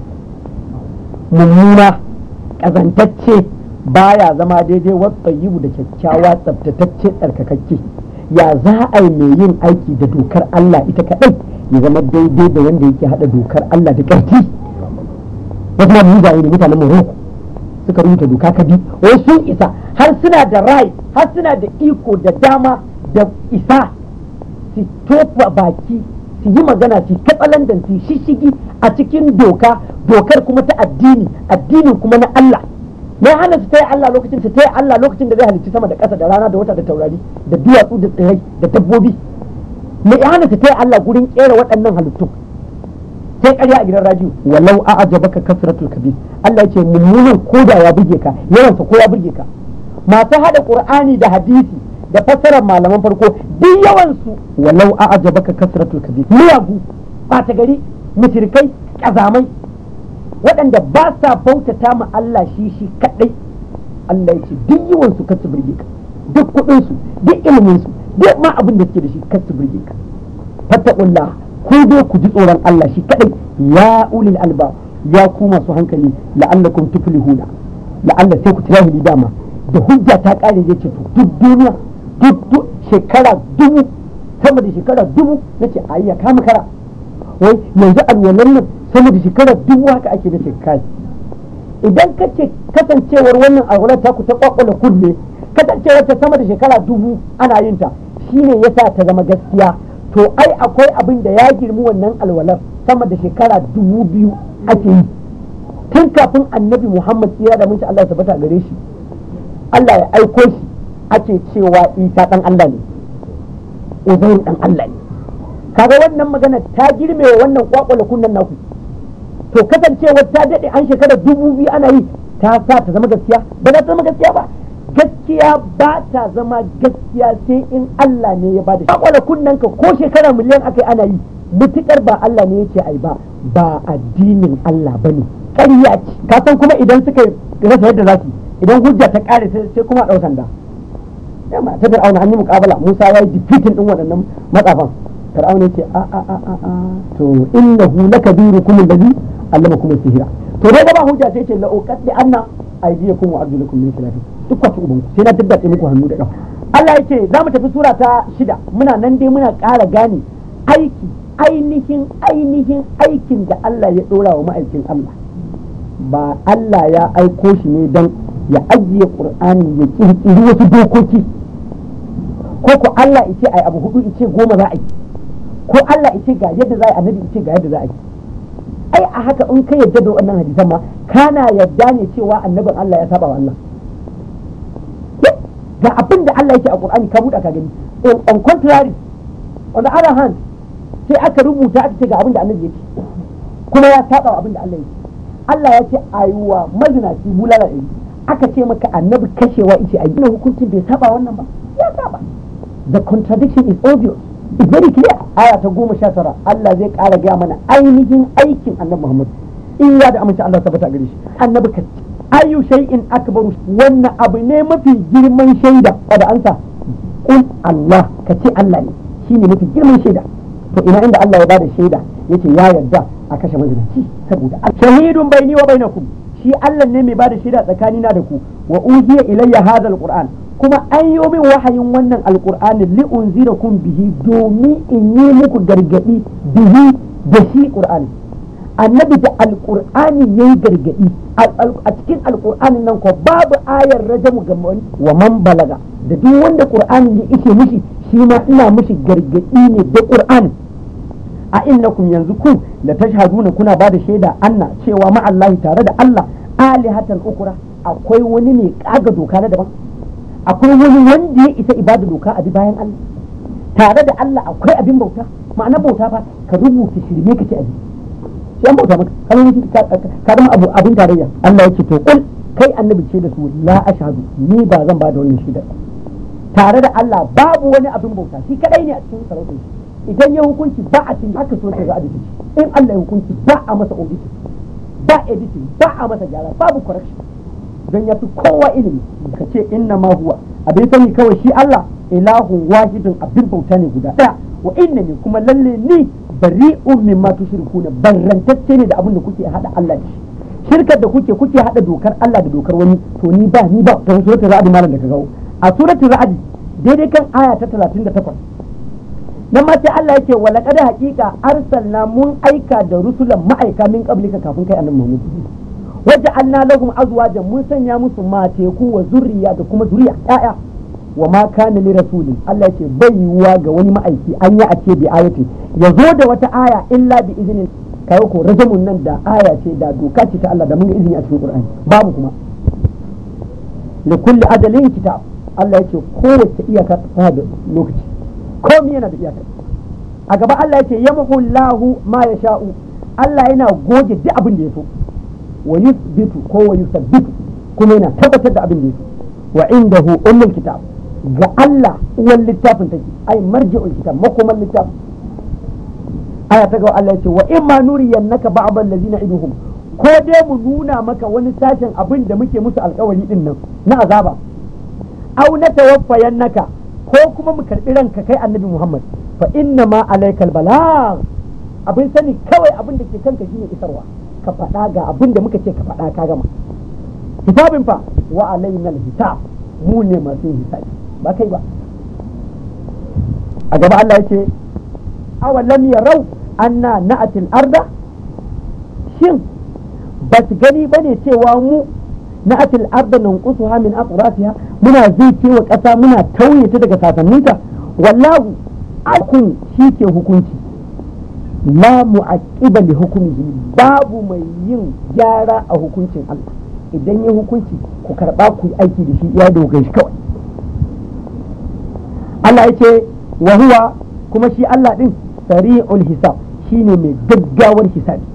mummuna kazantacce baya zama daidai wa tsayibu da kyakkyawa tsaftatacce tsarkakakke ya za a yi mai yin aiki da dokar Allah ita kadai ya zama daidai da wanda yake hada dokar Allah da ƙarfi wasu ma mugaye ne mutanen Morocco suka rubuta doka ka bi wai sun isa har suna da rai har suna da iko da dama da isa su tofa baki su yi magana su katsalandan su shishigi a cikin doka dokar kuma ta addini addinin kuma na Allah me hana su taya Allah lokacin su taya Allah lokacin da zai halicci sama da ƙasa da rana da wata da taurari da duwatsu da tsirrai da dabbobi me hana su taya Allah gurin kera waɗannan halittun sai ƙarya a gidan radio walau a ajabaka kasratul kabir Allah ce mummunan koda ya burge ka yawansa ko ya burge ka masu hada qur'ani da hadisi da fassarar malaman farko duk yawan su walau a ajabaka kasratul kabir miyagu ɓata gari mushrikai kazamai waɗanda ba sa bautata ma Allah shi shi kadai Allah ya ce duk yawan su kasu burge ka duk kuɗin su duk ilimin su duk ma abin da suke da shi kasu burge ka fattaqullah ku dai ku ji tsoron Allah shi kadai ya ulil alba ya ku masu hankali la'allakum tuflihuna la'alla sai ku tirahili dama da hujja ta kare ya ce to duk duniya duk shekara dubu sama da shekara dubu nace ayya kama kara wai yanzu alwalan nan sama da shekara dubu haka ake nace kai idan kace kasancewar wannan alwalan ta ku ta kwakwala kunne kasancewar ta sama da shekara dubu ana yin ta shine yasa ta zama gaskiya to ai akwai abin da ya girmi wannan alwalar sama da shekara dubu biyu ake yi tun kafin annabi muhammad tsira da minci allah tabbata gare shi Allah ya aiko shi ake cewa Isa dan Allah ne Uzairu dan Allah ne kaga wannan magana ta girme wa wannan kwakwala kunnan naku to kasancewar ta dade an shekara dubu biyu ana yi ta sa ta zama gaskiya ba za ta zama gaskiya ba gaskiya ba ta zama gaskiya sai in Allah ne ya bada kwakwala kunnan ka ko shekara miliyan aka yi ana yi mutukar ba Allah ne yake ai ba ba addinin Allah bane ƙarya ce ka san kuma idan suka rasa yadda za su idan hujja ta kare sai kuma a ɗau sanda yamma ta fir'auna an yi muƙabala Musa ya yi defeating din waɗannan matsafan fir'auna ce a a a a to innahu lakabirukum alladhi allamakum sihira to dai ba hujja sai ce la uqaddi anna aydiyakum wa arjulakum min khilaf duk kwaci uban sai na daddace muku hannu da kafa Allah yake za mu tafi sura ta shida muna nan dai muna ƙara gane aiki ainihin ainihin aikin da Allah ya ɗora wa ma'aikin Allah ba Allah ya aiko shi ne don ya ajiye ƙur'ani ya ƙirƙiri wasu dokoki ko ko Allah ice ai abu hudu ice goma za a yi ko Allah ice ga yadda za a yi annabi ice ga yadda za a yi ai a haka in ka yadda da wannan hadisan ma kana yadda ne cewa annabin Allah ya saba wa Allah ga abin da Allah yake a Qur'ani ka buɗa ka gani on contrary on the other hand sai aka rubuta aka ce ga abin da annabi yake kuma ya saba wa abin da Allah yake Allah ya ce ayuwa mazinaci bulala ɗari aka ce maka annabi kashewa ice a gina hukuncin bai saba wannan ba ya saba the contradiction is obvious it's very clear aya ta goma sha tara Allah zai ƙara gaya mana ainihin aikin annabi Muhammad in ya da amince Allah tabbata gare shi annabi ka ayu shay'in akbaru wannan abu ne mafi girman shaida da ansa kun Allah ka ce Allah ne shine mafi girman shaida to ina inda Allah ya bada shaida yace ya yarda a kashe mazinaci saboda shahidun baini wa bainakum shi Allah ne mai bada shaida tsakanina da ku wa uziya ilayya hadha alquran kuma an yi min wahayin wannan alqur'ani li unzirakum bihi domin in yi muku gargadi bihi da shi qur'ani annabi da alqur'ani yayi gargadi a cikin alqur'anin nan ko babu ayar rajamu ga wa man balaga da duk wanda qur'ani ya ishe mishi shi ma ina mishi gargadi ne da qur'ani a innakum yanzu ku da tashhaduna kuna ba da shaida anna cewa ma Allah tare da Allah alihatan ukura akwai wani mai kaga doka na daban akwai wani wanda ya isa ibada doka a bi bayan Allah tare da Allah akwai abin bauta ma'ana bauta fa ka rubuta shirme ka ce abi shi an bauta maka ka zama abu abin tarayya Allah yake to kul kai annabi ce da su la ashhadu ni ba zan ba da wannan shaida tare da Allah babu wani abin bauta shi kadai ne a cikin sarautar shi idan ya hukunci ba a cikin haka so ta za a in Allah ya hukunci ba a masa auditing ba editing ba a masa gyara babu correction don ya fi kowa ilimi ka ce inna ma huwa abin sani kawai shi Allah ilahun wahidun abin bauta ne guda daya wa inna ne kuma lalle ni bari'un mimma tushrikuna barrantacce ne da abin da kuke hada Allah da shi shirkar da kuke kuke hada dokar Allah da dokar wani to ni ba ni ba don suratul ra'd malam da ka gawo a suratul ra'd daidai kan aya ta 38 nan ma sai Allah yake wala kada hakika arsalna mun aika da rusulan ma'aika min qablika kafin kai annabi Muhammad waje anna lahum azwajan mun sanya musu mateku wa zurriya da kuma zuriya ƴaƴa wa ma kana li rasulin Allah yake bai yiwuwa ga wani ma'aiki an yi a ce bi ayati ya zo da wata aya illa bi izinin kai ko rajamun nan da aya ce da doka ce ta Allah da mun ga izini a cikin Qur'ani babu kuma li kulli ajalin kitab Allah yake kowace iyaka ta da lokaci komai yana da iyaka a gaba Allah ya ce yamhu Allahu ma ya sha'u Allah yana goge duk abin da ya so wa yusbitu ko wa yusabbitu kuma yana tabbatar da abin da ya so wa indahu ummul kitab ga Allah uwan littafin take ai marji'ul kitab makoman littafin aya ta gaba Allah ya ce wa imma nuriyannaka ba'd allazina iduhum ko dai mu nuna maka wani sashen abin da muke musu alkawari din nan na azaba au na tawaffayannaka ko kuma mu karbi ranka kai annabi Muhammad fa inna ma alaikal balagh abin sani kawai abin da ke kanka shine isarwa ka faɗa ga abin da muka ce ka faɗa ka gama hisabin fa wa alaina hisab mu ne masu hisabi ba kai ba a gaba Allah yace awalam yarau anna na'atil arda shin ba su gani bane cewa mu na'atil arda nanqusuha min aqrasiha muna zuke wa ƙasa muna tauye ta daga sasanninta wallahu akun shi ke hukunci la mu'aqqiba li hukmihi babu mai yin gyara a hukuncin Allah idan ya hukunci ku karba ku yi aiki da shi ya dogai shi kawai Allah ya ce wa huwa kuma shi Allah din sari'ul hisab shine mai gaggawar hisabi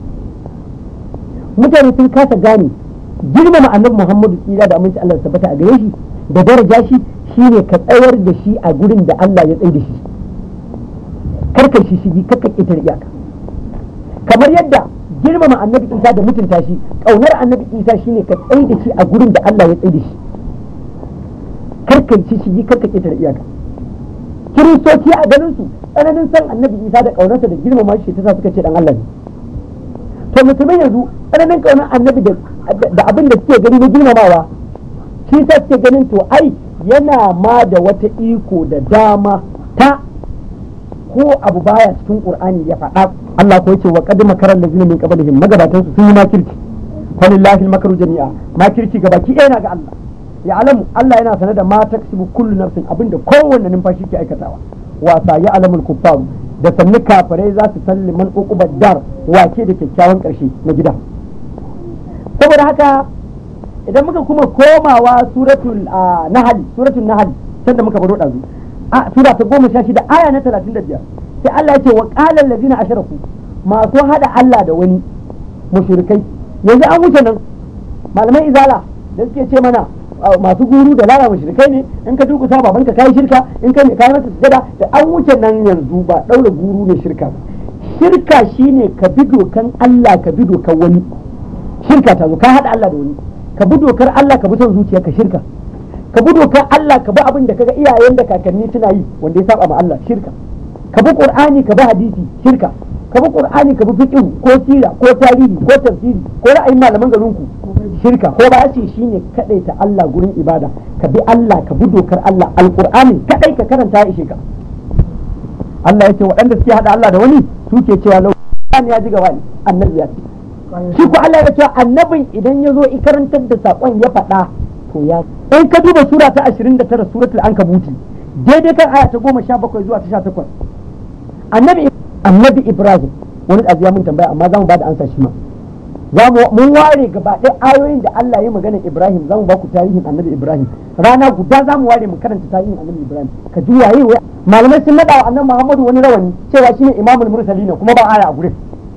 mutane sun kasa gane girmama annabi Muhammadu tsira da aminci Allah ya tabbata a gare shi da daraja shi shine ka tsayar da shi a gurin da Allah ya tsaye da shi karkar shi shigi karkar ƙetare iyaka kamar yadda girmama annabi Isa da mutunta shi ƙaunar annabi Isa shine ka tsaye da shi a gurin da Allah ya tsaye da shi karkar shi shigi karkar ƙetare iyaka kiristoci a ganin su tsananin san annabi Isa da ƙaunarsa da girmama shi ta sa suka ce dan Allah ne to musulmai yanzu tsananin ƙaunar annabi da abin da suke gani na girmamawa shi sa suke ganin to ai yana ma da wata iko da dama ta ko abu baya cikin qur'ani ya faɗa Allah ko yace wa qad makara allazina min qablihim magabatan su sun yi makirci falillahi almakru jami'a makirci gabaki ɗaya na ga Allah ya alamu Allah yana sanar da ma taksibu kullu nafsin abinda kowanne numfashi ke aikatawa wasa ya alamul kuffaru da sannu kafirai za su san liman uqubar dar wace da kyakkyawan karshe na gida saboda haka idan muka kuma komawa suratul nahl suratul nahl can da muka baro dazu a sura ta goma sha shida aya na talatin da biyar sai Allah ya ce wa qala allazina ashraku masu hada Allah da wani mushrikai yanzu an wuce nan malaman izala da suke ce mana masu guru da lara mushrikai ne in ka durkusa baban ka kai shirka in ka ne kai masa sujada da an wuce nan yanzu ba daura guru ne shirka shirka shine ka bi dokan Allah ka bi dokan wani shirka ta zo ka hada Allah da wani ka bi dokar Allah ka bi son zuciya ka shirka ka bi dokar Allah ka bi abin da kaga iyayen da kakanni suna yi wanda ya saba ma Allah shirka ka bi Qur'ani ka bi hadisi shirka ka bi Qur'ani ka bi fiqh ko sira ko tarihi ko tafsiri ko ra'ayin malaman garin ku shirka ko ba ce shine kadaita Allah gurin ibada ka bi Allah ka bi dokar Allah alqur'ani kadai ka karanta ya ishe ka Allah ya ce waɗanda suke hada Allah da wani suke cewa lau ya ji gaba ne annabi ya ce shi ko Allah ya ce annabin idan ya zo karantar da sakon ya faɗa to ya in ka duba sura ta 29 suratul ankabuti daidai kan aya ta 17 zuwa ta 18 annabi annabi Ibrahim wani aziya mun tambaya amma zamu bada ansa shi ma zamu mun ware gaba ɗaya ayoyin da Allah ya magana Ibrahim zamu ba ku tarihin annabi Ibrahim rana guda zamu ware mu karanta tarihin annabi Ibrahim ka ji waye waye malamai sun nada wa annabi Muhammadu wani rawani cewa shine imamul mursalin kuma ba aya a gurin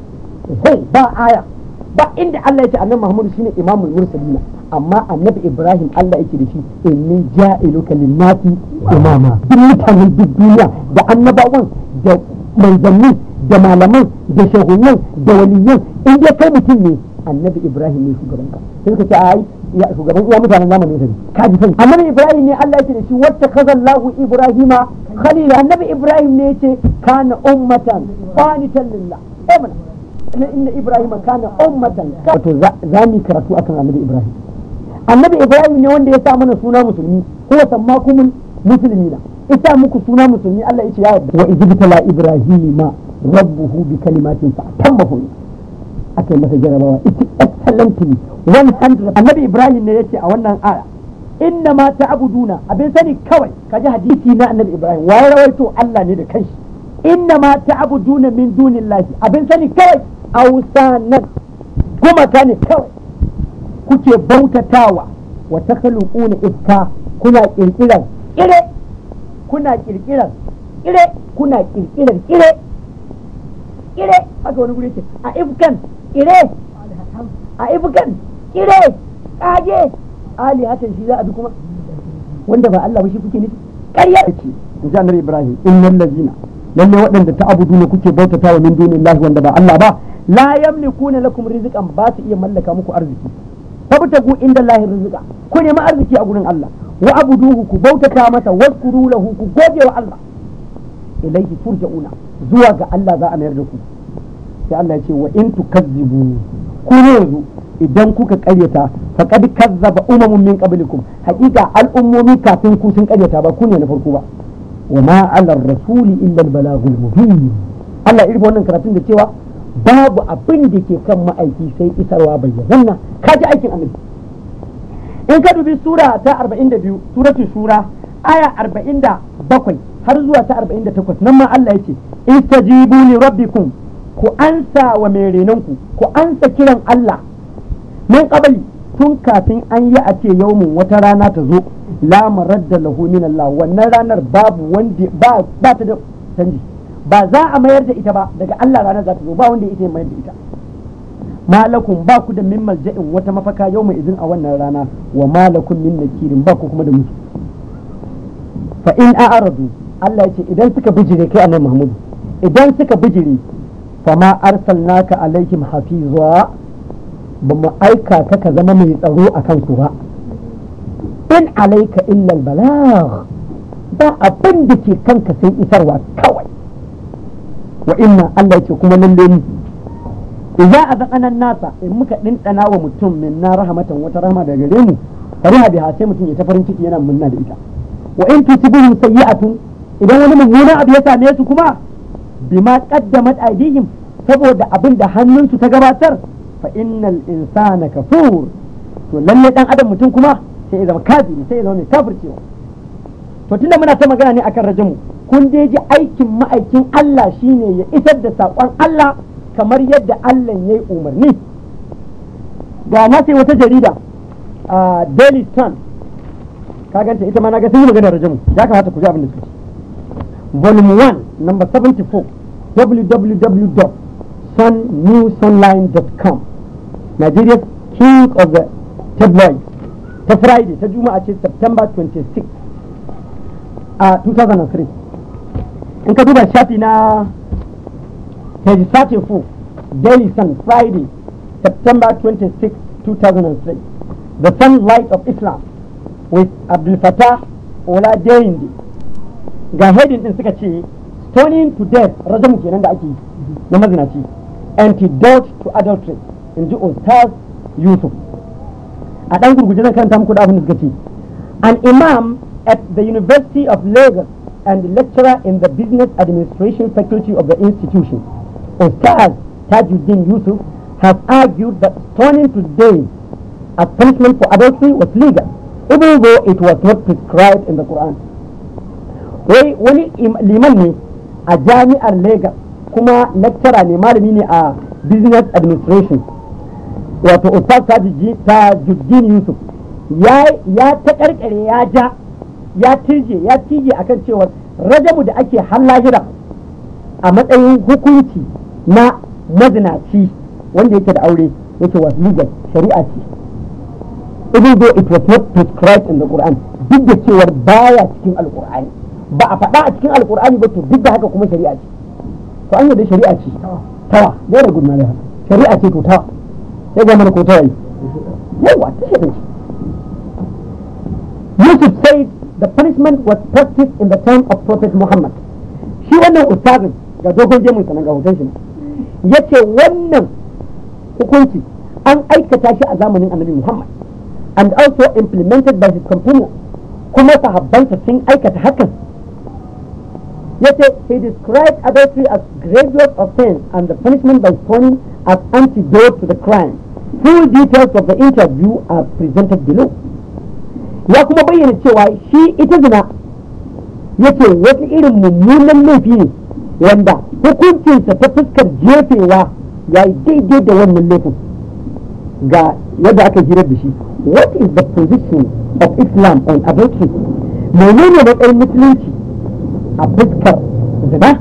ba aya ba inda Allah ya ce annabi Muhammadu shine imamul mursalina amma annabi Ibrahim Allah yake da shi inni ja'iluka lin-nasi imama duk mutanen duk duniya da annabawan da manzanni da malaman da shahunan da waliyan in dai kai mutum ne annabi Ibrahim ne shugaban ka sai ka ce ai ya shugaban iya mutanen zamanin sa ka ji sani annabi Ibrahim ne Allah yake da shi wata kazallahu Ibrahima khalila annabi Ibrahim ne yace kana ummatan qanitan lillah eh mana na inna ibrahim kana ummatan wato za mu karatu akan annabi ibrahim annabi ibrahim ne wanda ya sa mana suna musulmi ko sammakumul muslimina ita muku suna musulmi Allah yace ya yarda wa idbitala ibrahima rabbuhu bi kalimatin fa tammahu akai masa jarabawa ita excellently 100 annabi ibrahim ne yace a wannan aya inna ma ta'buduna abin sani kawai kaji hadisi na annabi ibrahim waye rawaito Allah ne da kanshi inna ma ta'buduna min dunillahi abin sani kawai ausanan gumaka ne kawai kuke bautatawa wa takhluquna ifka kuna kirkirar kire kuna kirkirar kire kuna kirkirar kire kire haka wani guri ce a ifkan kire a ifkan kire kage ali hatan shi za a bi kuma wanda ba Allah ba shi kuke nufi ƙarya ce in ji annabi Ibrahim innal ladina lalle waɗanda ta abudu ne kuke bautata wa min dunillahi wanda ba Allah ba la yamlikuna lakum rizqan ba su iya mallaka muku arziki fabtagu inda Allah rizqa ku nemi arziki a gurin Allah wa abuduhu ku bautata masa waskuru lahu ku gode wa Allah ilaihi turja'una zuwa ga Allah za a mayar da ku sai Allah ya ce wa in tukazzibu ku yanzu idan kuka karyata faqad kazzaba umamun min qablikum haqiqa al'ummomi kafin ku sun karyata ba ku ne na farko ba wa ma 'ala rasuli illa al-balagul mubin Allah irin wannan karatun da cewa babu abin da ke kan ma'aiki sai isarwa bayyana kaji aikin annabi in ka dubi sura ta 42 suratul shura aya 47 har zuwa ta 48 nan ma Allah yace istajibu li rabbikum ku ansa wa mai renonku ku ansa kiran Allah min qabli tun kafin an yi a ce yaumin wata rana ta zo la maradda lahu min Allah wannan ranar babu wanda ba ba ta da canji ba za a mayar da ita ba daga Allah ranar za ta zo ba wanda ita mayar da ita malakum ba ku da min malja'in wata mafaka yau mai izin a wannan rana wa malakum min nakirin ba ku kuma da mutu fa in a'radu Allah yace idan suka bijire kai annabi Muhammad idan suka bijire fa ma arsalnaka alaihim hafiza ba mu aika ka ka zama mai tsaro a kansu ba in alaika illa albalagh ba abin da ke kanka sai isarwa kawai wa inna Allah yace kuma lalle ni idza azaqana nasa in muka dindana wa mutum min na rahmatan wata rahma daga gare mu fariha biha sai mutum ya ta farin ciki yana munna da ita wa in tusibuhum sayyi'atun idan wani mummunan abu ya same su kuma bima qaddamat aydihim saboda abin da hannunsu ta gabatar fa innal insana kafur to lalle dan adam mutum kuma sai ya zama kafiri sai ya zama mai kafircewa to tunda muna ta magana ne akan rajamu kun dai ji aikin ma'aikin Allah shine ya isar da saƙon Allah kamar yadda Allah ya yi umarni ga na sai wata jarida a Daily Sun ka ganta ita ma na ga sun yi magana rajamu ya kamata ku ji abin da suka ce volume 1 number 74 www.sunnewsonline.com Nigeria's king of the tabloids ta Friday ta Juma'a ce September 26 a 2003 in ka duba shafi na page 34 Daily Sun Friday September 26 2003 The Sunlight of Islam with Abdul Fattah Ola Deyinde ga heading din suka ce stoning to death rajamu kenan da ake yi na mazinaci antidote to adultery in ji Ustaz Yusuf a ɗan gurguje zan karanta muku da abin da suka ce an imam at the University of Lagos and lecturer in the Business Administration Faculty of the institution, Ustaz Tajuddin Yusuf, has argued that stoning to death as punishment for adultery was legal, even though it was not prescribed in the Quran. Wai wani liman ne a jami'ar Lagos kuma lecturer ne malami ne a Business Administration. Wato Ustaz Tajuddin Yusuf ya ta karkare ya ja ya tirje ya cije akan cewa rajamu da ake hallahira a matsayin hukunci na mazinaci wanda yake da aure yake was legal shari'a ce even though it was not prescribed in the Quran duk da cewar baya cikin alkur'ani ba a faɗa a cikin alkur'ani ba to duk da haka kuma shari'a ce to an yadda shari'a ce tawa very good na haka shari'a ce to tawa sai ga mana ko tawa yi yawa ta shari'a ce Yusuf said the punishment was practiced in the time of Prophet Muhammad. Shi wannan ustazin ga dogon gemun sa ga hoton shi ya ce wannan hukunci an aikata shi a zamanin annabi Muhammad and also implemented by his companions kuma sahabbansa sun aikata hakan ya ce he described adultery as grievous offense and the punishment by stoning as antidote to the crime. Full details of the interview are presented below. ya kuma bayyana cewa shi ita zina yake wata irin mummunan laifi ne wanda hukuncinsa ta fuskar jefewa ya yi daidai da wannan laifin ga yadda aka hirar da shi what is the position of islam on adultery menene matsayin musulunci a fuskar zina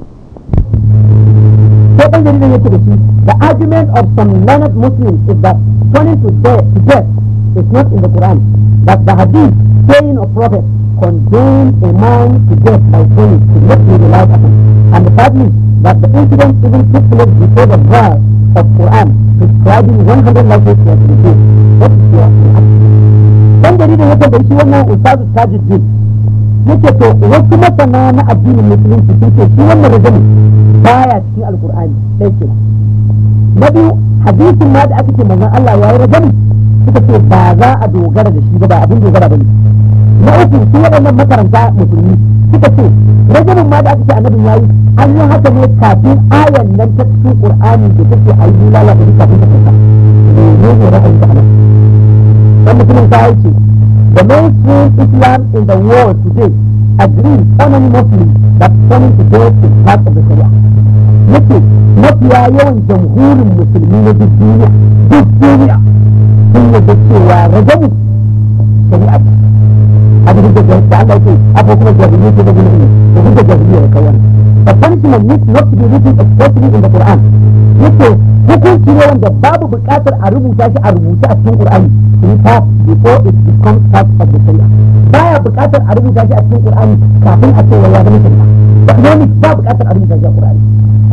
sai ɗan jaridar yake da shi the argument of some learned muslims is that turning to death, to death is not in the quran that the hadith saying of Prophet condemned a man to death by stoning is not be relied upon. And thirdly, that the incident even took place before the verse of Quran prescribing 100 lives was revealed. What is your reaction? Dan jaridar ya tambayi shi wannan Ustazu Tajuddin yake to wasu masana na addinin musulunci sun ce shi wannan rajami baya cikin alkur'ani ɗaya kenan. Na biyu hadisin ma da aka ce manzon Allah ya yi rajami suka ce ba za a dogara da shi ba ba abin dogara ba ne na uku su waɗannan makaranta musulmi suka ce rajabin ma da aka ce annabin yayi an yi haka ne kafin ayan nan ta cikin qur'ani da take ayi bulala da kafin ta kasa ne ne ra'ayin da anan dan mutumin ta ce the mainstream islam in the world today agrees unanimously that turning to death is part of the sharia yake mafiya yawan jamhurin musulmi na duk duniya duk duniya sun yadda cewa you to the ilmi to hujja jahiliya ya kawo wannan the punishment needs not to be written expressly in the Quran yake hukunci ne wanda babu buƙatar a rubuta shi a rubuce a cikin Qur'ani in fact before it becomes part of the Sharia baya buƙatar a rubuta shi a cikin Qur'ani kafin a ce wai ya zama Sharia ba ne ba buƙatar a rubuta shi a Qur'ani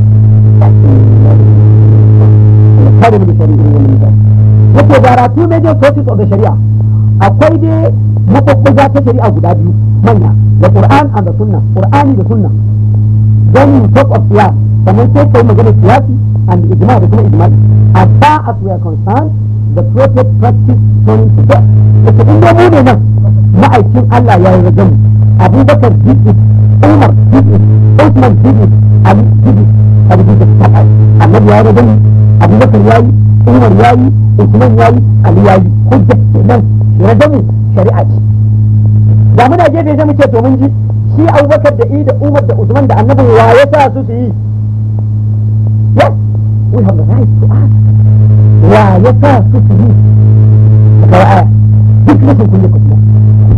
kare mu da shari'a wannan mutane yake there are two major sources of the Sharia akwai dai mabubbuga ta shari'a guda biyu manya da Qur'an and the Sunnah Qur'ani da Sunnah then you talk of qiyas sannan sai kai magana qiyasi and ijma da kuma ijma as far as we are concerned the prophet practice turning to death yake in dai mu ne nan ma'aikin Allah ya yi rajamu Abubakar did it Umar did it Uthman did it Ali did it Abu did it annabi ya yi rajamu Abubakar ya yi Umar ya yi Uthman ya yi Ali ya yi hujja kenan rajamu shari'a ce da muna gefe sai mu ce to mun ji shi abubakar da i da umar da usman da annabi wa ya sa su su yi yes we have the right to ask wa ya sa su su yi daga aya duk rashin kulle ku kuma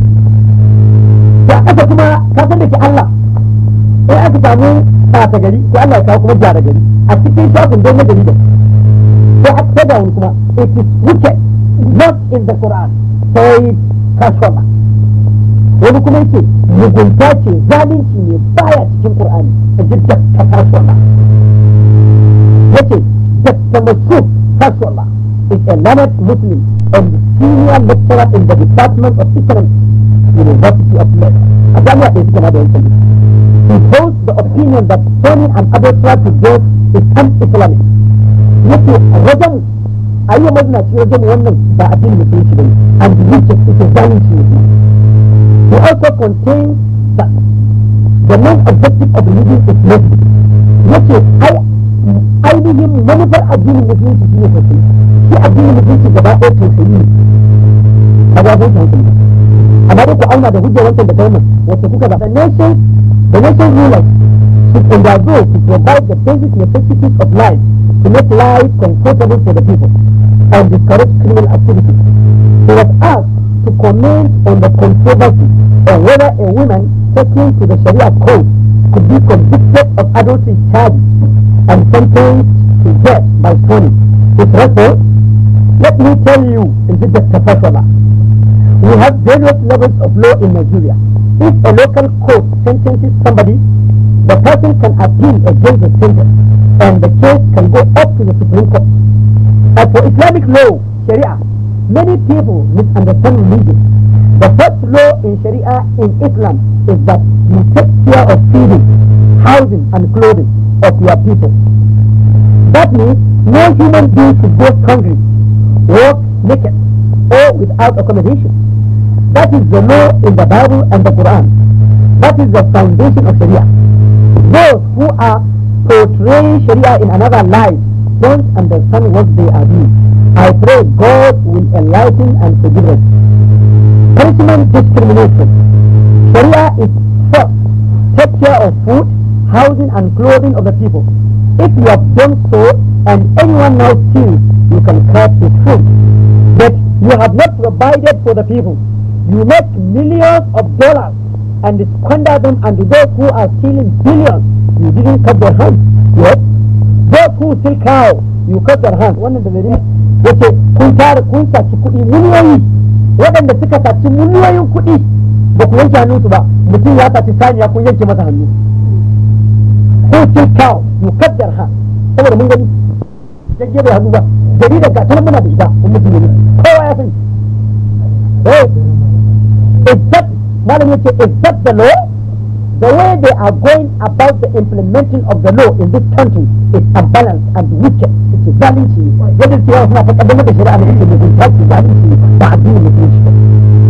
da aka kuma ka san da ke Allah sai aka samu ɓata gari ko Allah ya kawo kuma gyara gari a cikin shafin don na gari da sai aka sai da wani kuma it is wicked not in the Quran sai kasuwa wani kuma yake mugunta ce zalunci ne baya cikin qur'ani a jidda ta kasuwa yace dakta masud kasuwa is a learned muslim and senior lecturer in the department of economics university of Leeds a jami'a da suke da yankin he holds the opinion that turning an adult to death is un-islamic yace wajen ayyuka mazinaci wajen wannan ba addinin musulunci bane and wicked ita zalunci ne He also contains that the main objective of religion is mercy. Yace ai ainihin manufar addinin musulunci shine tausayi. Shi addinin musulunci gaba ɗaya tausayi ne. A ga zai hankali. Amma dai ku auna da hujjar wancan da kalmar wacce kuka ba. The nation the nation rulers should undergo to provide the basic necessities of life to make life comfortable for the people and discourage criminal activities. He was asked to comment on the controversy on whether a woman taken to the Sharia code could be convicted of adultery charges and sentenced to death by stoning. His response, let me tell you, in the Fashola, we have various levels of law in Nigeria. If a local court sentences somebody, the person can appeal against the sentence and the case can go up to the Supreme Court. As for Islamic law, Sharia, many people misunderstand religion. The first law in Sharia in Islam is that you take care of feeding, housing and clothing of your people. That means no human being should go hungry, walk naked or without accommodation. That is the law in the Bible and the Quran. That is the foundation of Sharia. Those who are portraying Sharia in another light don't understand what they are doing. I pray God will enlighten and forgive us. Punishment discrimination. Sharia is first, take care of food, housing and clothing of the people. If you have done so and anyone now steals, you can catch his food. But you have not provided for the people. You make millions of dollars and squander them and those who are stealing billions, you didn't cut their hands. Yes? Those who steal cow, you cut their hands. Wannan da gari yace kun tara kun saci kuɗi miliyoyi waɗanda suka saci miliyoyin kuɗi ba ku yanke hannunsu ba mutum ya saci saniya kun yanke masa hannu. Who steal cow, you cut their hands. Saboda mun gani jagge bai hannu ba gari da gatanar muna da ita in mutum ne kowa ya sani. Eh, is that Madam yace is that the law? The way they are going about the implementing of the law in this country is unbalanced and wicked. It is zalunci ne. Yadda cewa suna ta kaddamar da shari'a da ake da zai tafi zalunci ne ba addinin musulunci ba.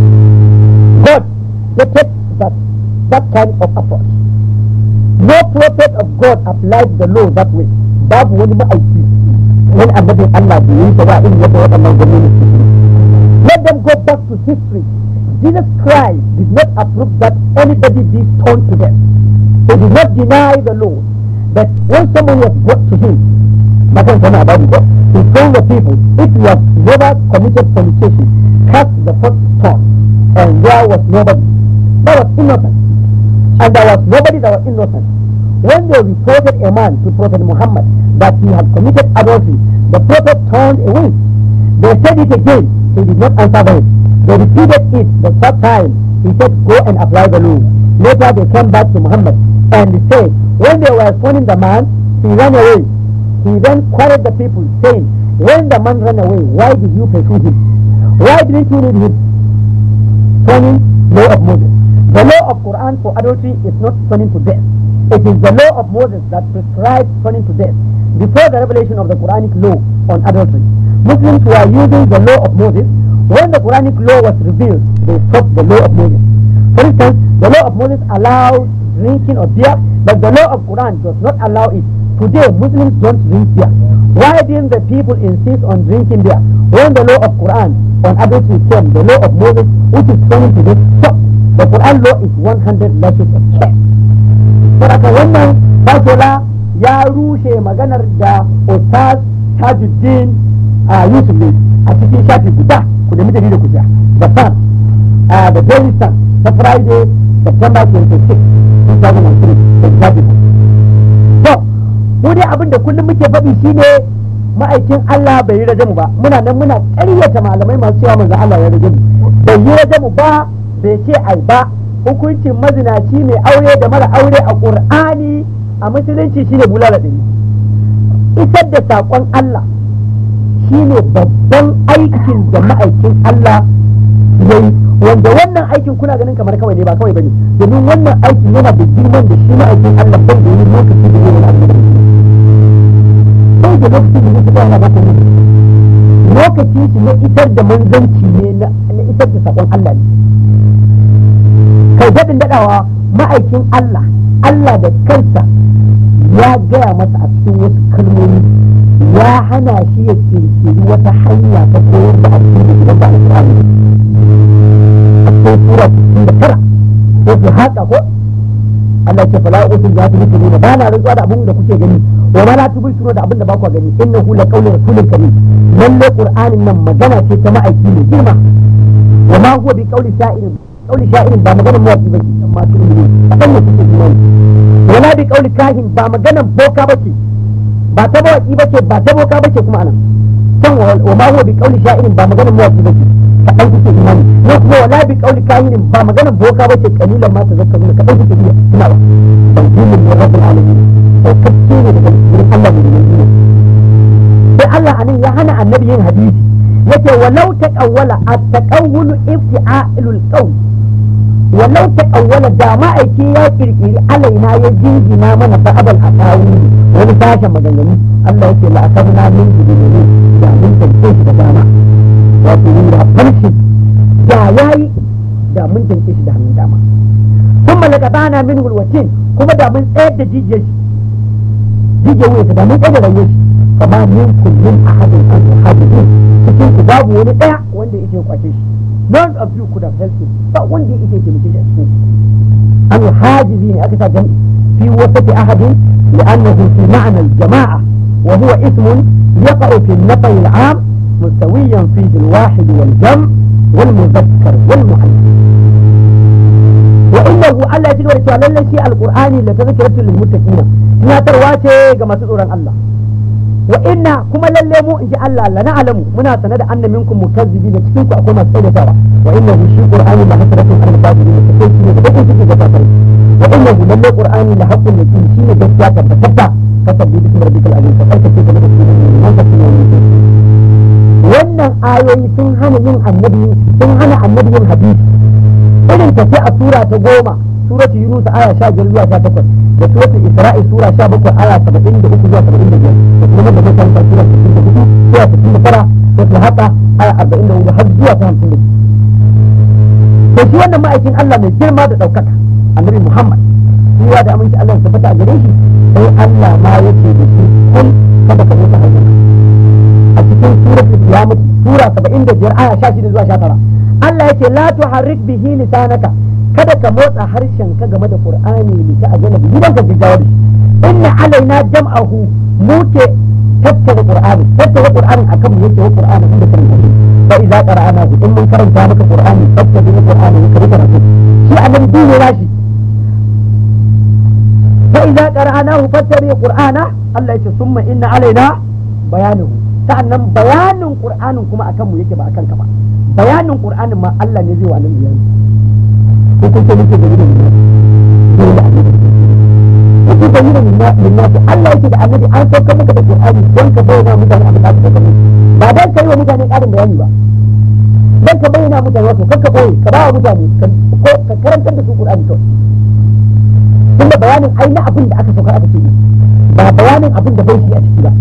God detects that that kind of approach. No prophet of God applied the law that way. Babu wani ma'aiki wani annabin Allah bai yi ta ba irin yadda waɗannan gwamnati suke yi. Let them go back to history. Jesus Christ did not approve that anybody be stoned to death. He did not deny the law. But when someone was brought to him, Makan sana about it, he told the people, if you have never committed fornication, cast the first stone. And there was nobody. That was innocent. and there was nobody that was innocent. When they reported a man to Prophet Muhammad that he had committed adultery, the Prophet turned away. They said it again, he did not answer them. They repeated it the third time. He said, go and apply the law. Later they came back to Muhammad and said, when they were stoning the man, he ran away. He then quarreled the people, saying, when the man ran away, why did you pursue him? Why didn't you read him? Stoning law of Moses. The law of Quran for adultery is not stoning to death. It is the law of Moses that prescribes stoning to death. Before the revelation of the Quranic law on adultery, Muslims were using the law of Moses. When the Quranic law was revealed, they stopped the law of Moses. For instance, the law of Moses allowed drinking of beer, but the law of Quran does not allow it. Today, Muslims don't drink beer. Why didn't the people insist on drinking beer? When the law of Quran on adultery came, the law of Moses, which is turning to this, stop. The Quran law is 100 lashes of care. Saboda wannan fashola ya rushe maganar da Ustaz Tajuddin a Yusuf ne a cikin shafi guda ku nemi dalilin ku ja. The Sun, uh, the Daily Sun, ta Friday, September 26, 2003, da shafi ku. To, mu dai abin da kullum muke faɗi shine ma'aikin Allah bai yi rajamu ba muna nan muna ƙaryata malamai masu cewa manzo Allah ya rajamu bai yi rajamu ba bai ce ai ba hukuncin mazinaci mai aure da mara aure a Qur'ani a musulunci shine bulala ɗari isar da saƙon Allah shine babban aikin da ma'aikin Allah ya yi wanda wannan aikin kuna ganin kamar kawai ne ba kawai bane domin wannan aikin yana da girman da shi ma'aikin Allah bai da yi lokaci da yi wani abu da bai da lokacin da zai yana baka ne lokacin shi na isar da manzanci ne na isar da sakon Allah ne kai daɗin daɗawa ma'aikin Allah Allah da kansa ya gaya masa a cikin wasu kalmomi ya hana shi ya kirkiri wata hanya ta koyar da addini idan ba alƙur'ani a cikin sura 69 ko su haka ko Allah ce fala usul ya tubu ne ba na rantsuwa da abin da kuke gani wa ma la tubu da abin da ba ku gani innahu la qawlu rasulin karim lalle qur'anin nan magana ce ta ma'aiki ne girma wa ma huwa bi qawli sha'irin qawli sha'irin ba maganar mawaki ba ce amma su ne kadan ne kuke imani wala bi qawli kahin ba maganar boka ba ce ba ta mawaki ba ce ba ta boka ba ce kuma anan can wa ma huwa bi qawli sha'irin ba maganar mawaki ba ce kaɗan kuke imani ne kuma wala bi kauli kahinin ba maganar boka ba ce kalilan ma tazakkaruna kaɗan kuke iya ina ba tanzilun min rabbil alamin saukacce ne daga wurin Allah mai ne sai Allah anan ya hana annabi yin hadisi yace walau taqawwala at-taqawwulu ifti'alul qawl walau taqawwala da ma'aiki ya kirkiri alaina ya jingina mana ba'abal asawi wani sashen maganganu Allah yake la'akabna min jibini da mun tantance shi da dama wato yin da farshi da ya yi da mun tanke shi da hannun dama sun malaka bana min hulwatin kuma da mun tsayar da jijiyar shi jijiyar wuya da mun tsayar da rayuwar shi kama min kullum a hadin an hadin cikin ku babu wani daya wanda yake kwace shi none of you could have helped him ba wanda yake taimake shi a cikin an hajizi ne aka sa jam'i fi wasati ahadin li'annahu fi ma'na al-jama'a wa huwa ismun yaqa'u fi an-nafy al-'am مستويا فيه الواحد والجمع والمذكر والمؤنث وإنه ألا يجد ورسوله لله شيء القرآن لتذكرة للمتقين ما ترواتي كما تدور الله وإن كما للمو إن جاء الله لا نعلم منا سند أن منكم مكذبين تكونكم أكون مسؤولة سوا وإنه شيء قرآن لحسرة على الكاذبين تكون شيء تكون شيء تكون وإنه لله قرآن لحق اليقين شيء جسيات بتبتا كتب بسم ربك العظيم فقلت كيف نبت من تكون wannan ayoyi sun hana yin annabi sun hana annabi yin hadisi irin ta a sura ta goma suratu yunus aya sha biyar zuwa sha takwas da suratu isra'i sura sha bakwai aya saba'in da uku zuwa saba'in da biyar da kuma da zai kanta sura sittin da hudu zuwa sittin da tara suratu haqa aya arba'in da hudu har zuwa ta hamsin da biyu to shi wannan ma'aikin Allah mai girma da ɗaukaka annabi Muhammad suwa da aminci Allah ya tabbata a gare shi sai Allah ma yace da shi kun kada ka mutu hanyar a cikin suratul qiyamah sura 75 aya 16 zuwa 19 Allah yake la tuharrik bihi lisanaka kada ka motsa harshen ka game da Qur'ani li ta ajala bihi dan ka jigawa da shi inna alaina jam'ahu mu ke tattara Qur'ani tattara Qur'ani akan mu yake Qur'ani inda kan shi fa idza qara'nahu in mun karanta maka Qur'ani tattara Qur'ani ka rika rasu shi annabi dole rashi fa idza qara'nahu fattabi qur'ana Allah yace summa inna alaina bayanuhu sa'annan bayanin qur'anin kuma akan mu yake ba akan ka ba bayanin qur'anin ma Allah ne zai wa nan bayani ko kun ce muke da gidan ne da annabi ko kun yi da minna Allah yake da annabi an saukar maka da qur'ani don ka bayyana mutane abin da aka saukar ba dan kai wa mutane karin bayani ba dan ka bayyana mutane wato kakka boye ka ba wa mutane ka karantar da su qur'ani kawai tunda bayanin ai na abin da aka saukar aka ce ba bayanin abin da bai shi a ciki ba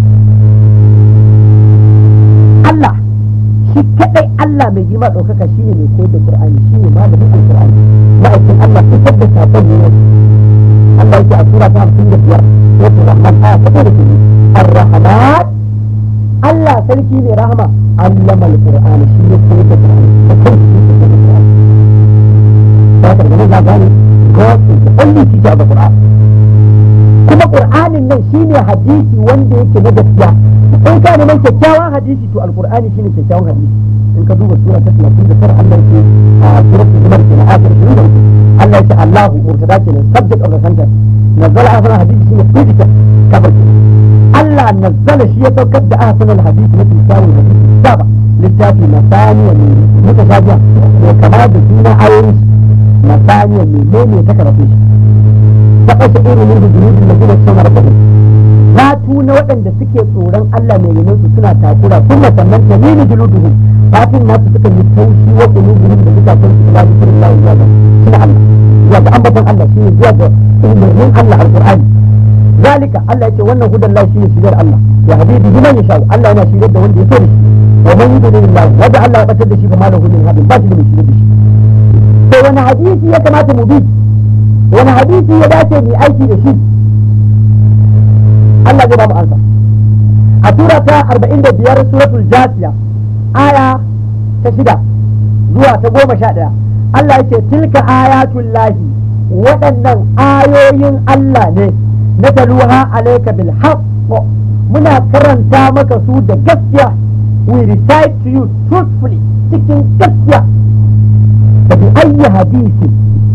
Allah shi kadai Allah mai girma ɗaukaka shi ne mai koyar da Qur'ani shi ne malamin Al-Qur'ani ma'aikin Allah fitar da sabon ne Allah yake a sura ta hamsin da biyar wata rahman aya ta da ke Ar-Rahman Allah sarki mai rahama allama Al-Qur'ani shi ne koyar da Qur'ani da kan shi ne koyar da Qur'ani ba ka da nan gane God is the only teacher of the Quran kuma Qur'anin nan shine hadisi wanda yake na gaskiya in ka neman kyakkyawan hadisi to alqur'ani shine kyakkyawan hadisi in ka duba sura ta 39 Allah yake a suratul zumar kenan ayat 23 Allah yake Allahu murtada kenan subject of the sentence nazzala ahsan hadisi shine predicate kabar kenan Allah nazzala shi ya saukar da ahsan hadisi na kyakkyawan hadisi saba littafi masaniya ne mutashabiha ne kama da suna ayoyin masaniya ne ne ta karatu shi ta kashe irin min hujjudin da gina suna rabbihim fatu na waɗanda suke tsoron Allah mai yanin su suna takura kuma sannan ta nini juluduhu fatin nasu suka yi taushi wa qulubuhum da suka san su ila zikrillah zuwa ga suna Allah zuwa ga ambaton Allah shine zuwa ga umarnin Allah alqur'ani zalika Allah yace wannan hudan Allah shine shigar Allah ya habibi man yasha Allah yana shigar da wanda ya so da shi wa man yudlilillah wanda Allah ya batar da shi fa malahu min hadin ba shi da shigar da shi to wani hadisi ya kamata mu bi wani hadisi ya dace mu aiki da shi Allah zai ba mu ansa a sura ta 45 suratul jasiya aya ta shida zuwa ta goma sha ɗaya Allah yake tilka ayatul lahi waɗannan ayoyin Allah ne na taluha alaika bil haqq muna karanta maka su da gaskiya we recite to you truthfully cikin gaskiya da bi ayyi hadisi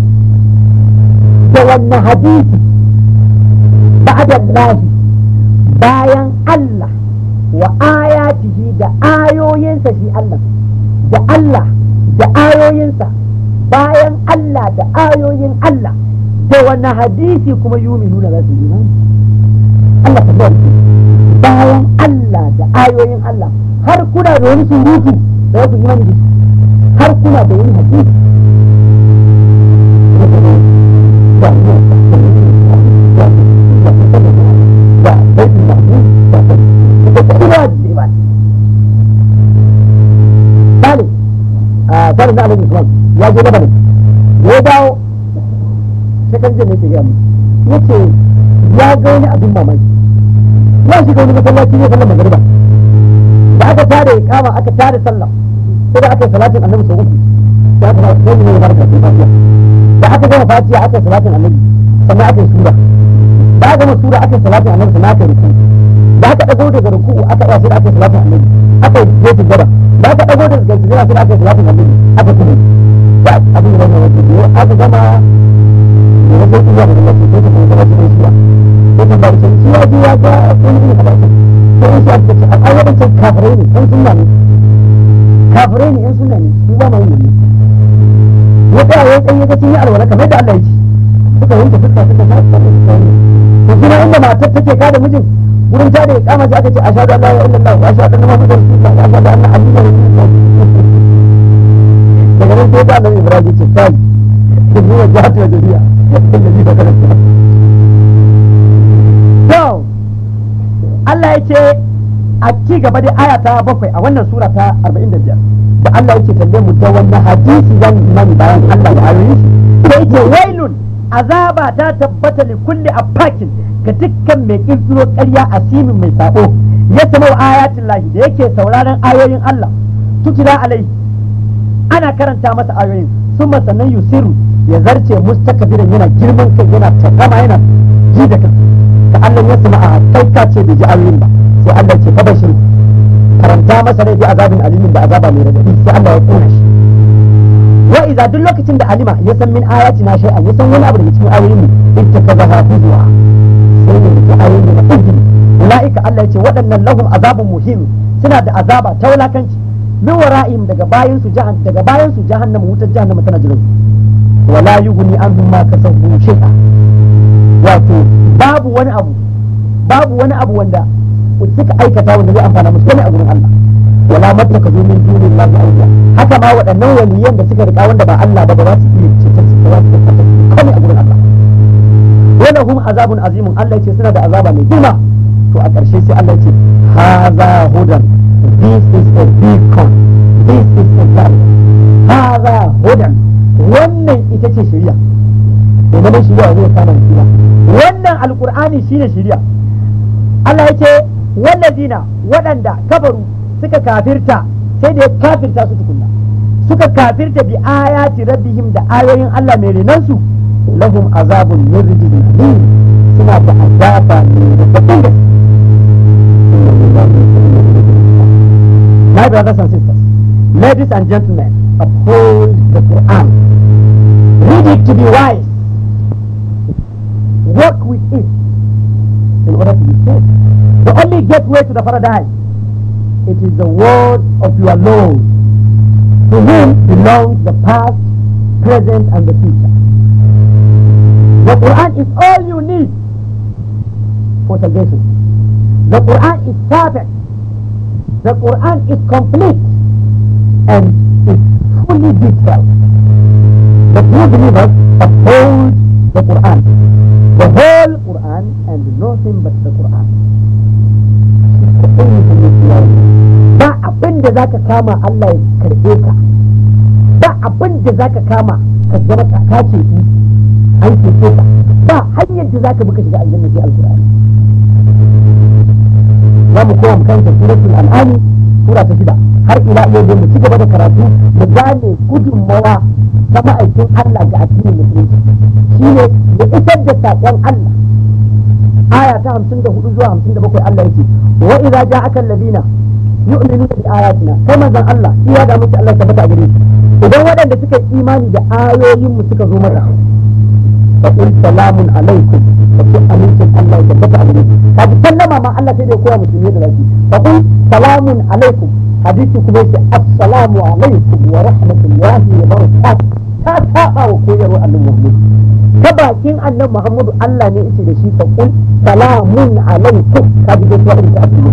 da wannan hadisi ba'da Allah bayan Allah wa ayatihi da ayoyinsa shi Allah da Allah da ayoyinsa bayan Allah da ayoyin Allah da wani hadisi kuma yumi nuna za su yi imani Allah ta zuwa bayan Allah da ayoyin Allah har kuna da wani surutu da wasu imani da har kuna da wani hadisi Salim Salim na Alhaji Usman ya je Lebanon ya dawo shekar jin yake gaya ya ce ya ga wani abin mamaki ya shiga wani masallaci ne sallar magariba da aka tare kama aka tare sallah sai da aka yi salatin annabi sau uku da aka sai ne ya barka sai fatiha da aka gama fatiha aka yi salatin annabi sannan aka yi sura da aka gama sura aka yi salatin annabi sannan aka yi ruku da aka dago daga ruku'u aka iya sai da aka yi salatin annabi aka yi jefi gaba da aka dago daga sujada sai da aka yi salatin annabi aka kuma da abin da wannan wajen biyu aka gama da wasu iya da Allah sai ta kuma zama cikin shiya sai ta bari can shi ya ji ya ga wani ne kamar sai in shi aka ce a ayyukan can kafirai ne yan sunna ne kafirai ne yan sunna ne su ba ma yin ne ya tsaya ya tsaye ga cin yi alwala kamar da Allah ya ci suka yanke fuska suka sa suka suka yi to kuma inda matar take ka da mijin wurin ta da ya kama shi aka ce ashhadu an la ilaha illallah wa ashhadu anna muhammadar rasulullah wa ashhadu anna abdullahi wa rasuluhu daga nan sai da Allah Ibrahim ce kai inni wajhatu wajhiya lillazi fatara to Allah ya ce a ci gaba da aya ta bakwai a wannan sura ta 45 da Allah yake tambaye mu da wannan hadisi zan imani bayan Allah da ayoyin shi sai ce wailun azaba ta tabbata li kulli afakin ga dukkan mai kirkiro ƙarya asimin mai sabo ya samau ayatin lahi da yake sauraron ayoyin Allah tutira alai ana karanta masa ayoyin sun sannan yusiru ya zarce mustakbiran yana girman kai yana takama yana ji da kan ka Allah ya sama a kai ka ce bai ji ayoyin ba sai Allah ce fa bashir karanta masa rai bi azabin alimin da azaba mai radadi sai Allah ya kona shi wa idza duk lokacin da alima ya san min ayatina shay'an ya san wani abu daga cikin ayoyin mu ittakazaha huzwa sai ne da ayoyi da izini ulaika Allah ya ce waɗannan lahum azabun muhim suna da azaba ta wulakanci min wara'im daga bayan su jahan daga bayan su jahannama wutar jahannama tana jiran su wala yughni anhum ma kasabu shay'a wato babu wani abu babu wani abu wanda suka aikata wanda zai amfana musu komai a gurin Allah wala mattaka zo min dunin Allah awliya haka ma waɗannan waliyan da suka rika wanda ba Allah ba ba za su iya ceton su ba za su iya komai a gurin Allah wala hum azabun azimun Allah ya ce suna da azaba mai girma to a ƙarshe sai Allah ya ce haza hudan this is a beacon this is a guide haza hudan wannan ita ce shari'a to neman shari'a zai kama shari'a wannan alqur'ani shine shari'a Allah ya ce wallazina waɗanda kafaru suka kafirta sai da ya kafirta su tukunna suka kafirta bi ayati rabbihim da ayoyin Allah mai renansu lahum azabun min rijzin alim suna da azaba mai rabbin da My brothers and sisters, ladies and gentlemen, uphold the Quran. Read it to be wise. Work with it in order to be saved. The only gateway to the paradise, it is the word of your Lord, to whom belongs the past, present, and the future. The Quran is all you need for salvation. The Quran is perfect. The Quran is complete and is fully detailed. The true believers uphold the Quran, the whole Quran, and nothing but the Quran. Ba abin da za ka kama Allah ya karɓe ka, ba abin da za ka kama ka zama ka ce an ce ka, ba hanyar da za ka buka shiga aljanna sai alkur'ani. Za mu koma kanta suratul al'ani sura ta shida har ila yau da mu ci gaba da karatu mu gane gudunmawa ta ma'aikin Allah ga addinin musulunci shine ya isar da saƙon Allah aya ta hamsin da hudu zuwa hamsin da bakwai Allah yake wa idza ja'aka alladhina yu'minuna bi ayatina kai manzon Allah iya da muke Allah tabbata a gare shi idan waɗanda suka yi imani da ayoyin mu suka zo maka fa qul salamun alaikum fa qul amincin Allah ya tabbata a gare shi kaji sallama ma Allah sai da ya koya musulmi da lafi fa qul salamun alaikum hadisi kuma yake assalamu alaikum wa rahmatullahi wa barakatuh ta saba wa koyarwar annabi Muhammad ta bakin annabi Muhammadu Allah ne yake da shi fa qul salamun alaikum kaji da suwa ta asali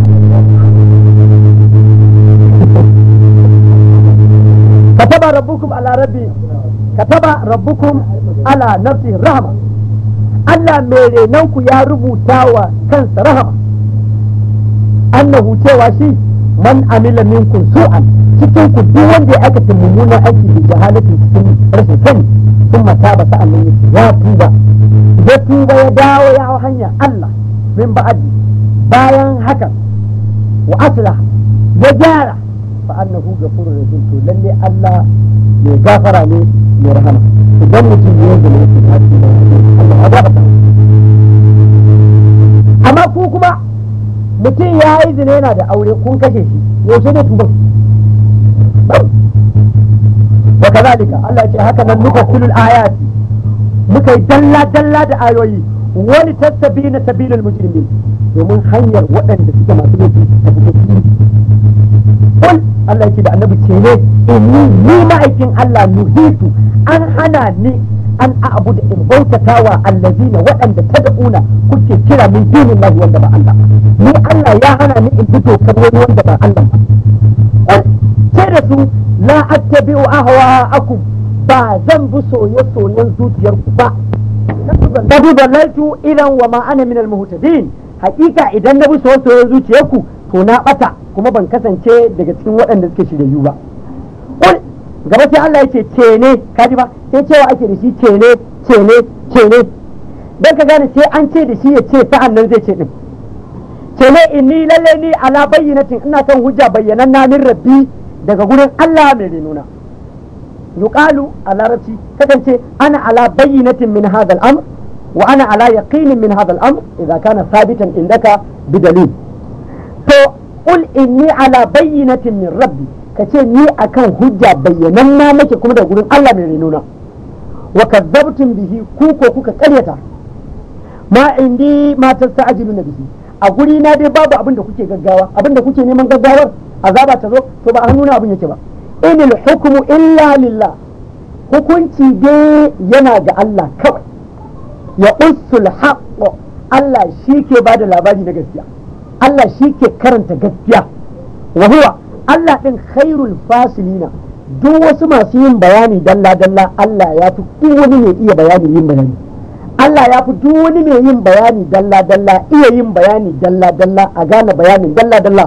كتب ربكم على ربي كتب ربكم على نفسه الرحمة Allah mai renonku ya rubuta wa kansa rahama annahu cewa shi man amila minkum su'an cikin ku duk wanda ya aikata mummunan aiki da jahalatin cikin rashin sani sun mata ba sa'an nan ya tuba ya tuba ya dawo ya hau hanyar Allah min ba'adi bayan haka wa aslah ya gyara fa annahu ghafurur rahim to lalle Allah mai gafara ne mai rahama idan mutum ya zama yake tafi da Allah ya gafara amma ku kuma mutum ya yi zina yana da aure kun kashe shi yaushe ne tuba wa kazalika Allah ya ce haka nan muka filul ayati muka yi dalla dalla da ayoyi wani tastabina sabilul mujrimin domin hanyar waɗanda suke masu laifi ta fito fili kul Allah yake da annabi ce ne inni ni ma'aikin Allah nuhitu an hana ni an a'budu in bautatawa allazina waɗanda tad'una kuke kira min dinin Allah wanda ba Allah ni Allah ya hana ni in fito kan wani wanda ba Allah ba sai da su la attabi'u ahwa'akum ba zan bi soye-soyen zuciyarku ba Tabi balaitu idan wa ma ana min al-muhtadin hakika idan na bi soye-soyen zuciyarku to na bata kuma ban kasance daga cikin waɗanda suke shiryayyu ba kul gaba sai Allah yake cene kaji ba sai cewa ake da shi cene cene cene dan ka gane sai an ce da shi ya ce sa'an nan zai ce din cene inni lalle ni ala bayyinatin ina kan hujja bayyanan na min rabbi daga gurin Allah mai renuna yuqalu a larabci kasance ana ala bayyinatin min hadha al-amr wa ana ala yaqinin min hadha al-amr idza kana thabitan indaka bidalil to qul inni ala bayyinatin min rabbi kace ni akan hujja bayyanan na nake kuma da gurin Allah mai renuna wa kadzabtum bihi ku ko kuka karyata ma indi ma tasta'jiluna bihi a guri na dai babu abin da kuke gaggawa abin da kuke neman gaggawar azaba ta zo to ba a hannuna abin yake ba inil hukmu illa lillah hukunci dai yana ga Allah kawai ya usul haqqo Allah shi ke ba da labari na gaskiya Allah shi ke karanta gaskiya wa huwa Allah din khairul fasilina duk wasu masu yin bayani dalla dalla Allah ya fi duk wani mai iya bayani yin bayani Allah ya fi duk wani mai yin bayani dalla dalla iya yin bayani dalla dalla a gane bayanin dalla dalla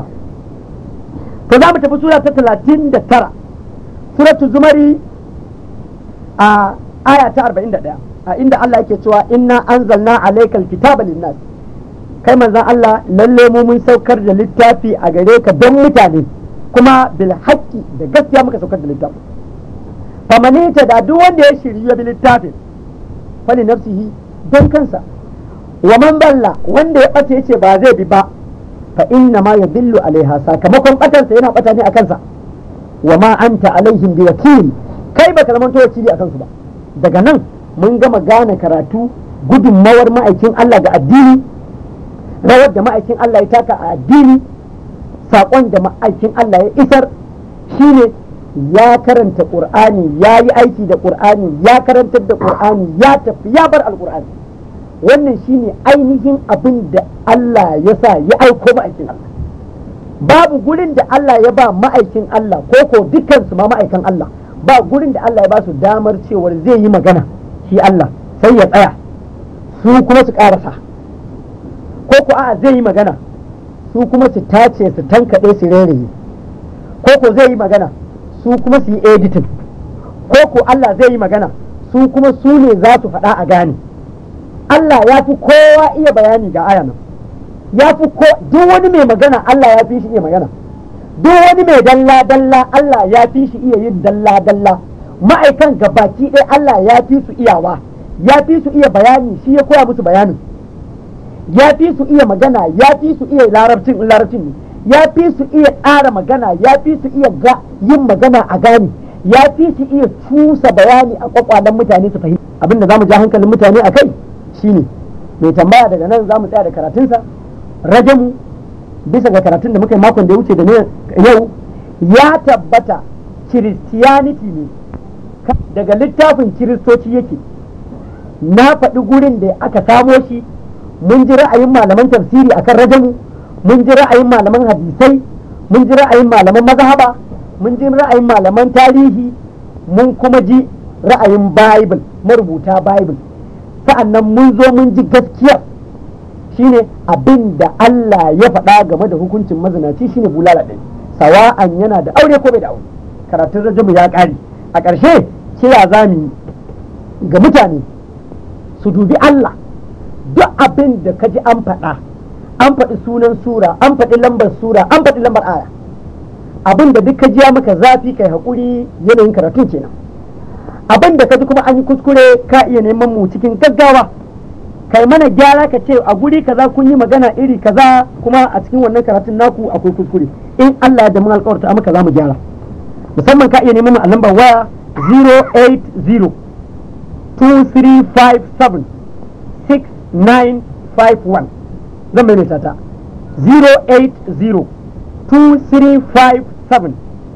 to za mu tafi sura ta talatin da tara suratu zumari a aya ta arba'in da ɗaya a inda Allah yake cewa inna anzalna alaikal kitaba linnas kai manzon Allah lalle mu mun saukar da littafi a gare ka don mutane kuma bil haqqi da gaskiya muka saukar da littafi famane ta da duk wanda ya shirya bi littafin fali nafsihi don kansa wa man balla wanda ya bace yace ba zai bi ba fa inna ma yadillu alaiha sakamakon batansa yana bata ne a kansa wa ma anta alaihim bi wakil kai baka zama to wakili akan su ba daga nan mun gama gane karatu gudunmawar ma'aikin Allah ga addini rawar da ma'aikin Allah ya taka a addini saƙon da ma'aikin Allah ya isar shine ya karanta ƙur'ani ya yi aiki da ƙur'ani ya karantar da ƙur'ani ya tafi ya bar alƙur'ani wannan shine ainihin abin da Allah ya sa ya aiko ma'aikin Allah babu gurin da Allah ya ba ma'aikin Allah ko ko dukansu ma ma'aikan Allah ba gurin da Allah ya ba su damar cewar zai yi magana shi Allah sai ya tsaya su kuma su karasa ko ko a'a zai yi magana su kuma su tace su tankaɗe su rereye ko ko zai yi magana su kuma su yi editing ko ko Allah zai yi magana su kuma su ne za su faɗa a gane Allah ya fi kowa iya bayani ga aya nan ya fi ko duk wani mai magana Allah ya fi shi iya magana duk wani mai dalla dalla Allah ya fi shi iya yin dalla dalla ma'aikan gabaki ɗaya Allah ya fi su iyawa ya fi su iya bayani shi ya koya musu bayanin ya fi su iya magana ya fi su iya larabcin larabcin ne ya fi su iya tsara magana ya fi su iya ga yin magana a gane ya fi su iya cusa bayani a kwakwalen mutane su fahimta abinda zamu ja hankalin mutane a kai shine mai tambaya daga nan zamu tsaya da karatunsa rajamu bisa ga karatun da muka yi makon da ya wuce da yau ya tabbata kiristiyaniti ne daga littafin kiristoci yake na faɗi gurin da aka samo shi mun ji ra'ayin malaman tafsiri akan rajamu mun ji ra'ayin malaman hadisai mun ji ra'ayin malaman mazhaba mun ji ra'ayin malaman tarihi mun kuma ji ra'ayin bible marubuta bible sa'annan mun zo mun ji gaskiya shine abin da Allah ya faɗa game da hukuncin mazinaci shine bulala ɗin sawa'an yana da aure ko bai da aure karatun rajamu ya ƙare a ƙarshe kira za mu ga mutane su dubi Allah duk abin da ka ji an faɗa an faɗi sunan sura an faɗi lambar sura an faɗi lambar aya abin da duk ka ji ya maka zafi kai haƙuri yanayin karatun kenan abin da ka ji kuma an yi kuskure ka iya neman mu cikin gaggawa kai mana gyara ka ce a guri kaza kun yi magana iri kaza kuma a cikin wannan karatun naku akwai kuskure in Allah ya da mun alƙawarta maka za mu gyara musamman ka iya neman mu a lambar waya 080 2357 6951 zan maimaita ta 080 2357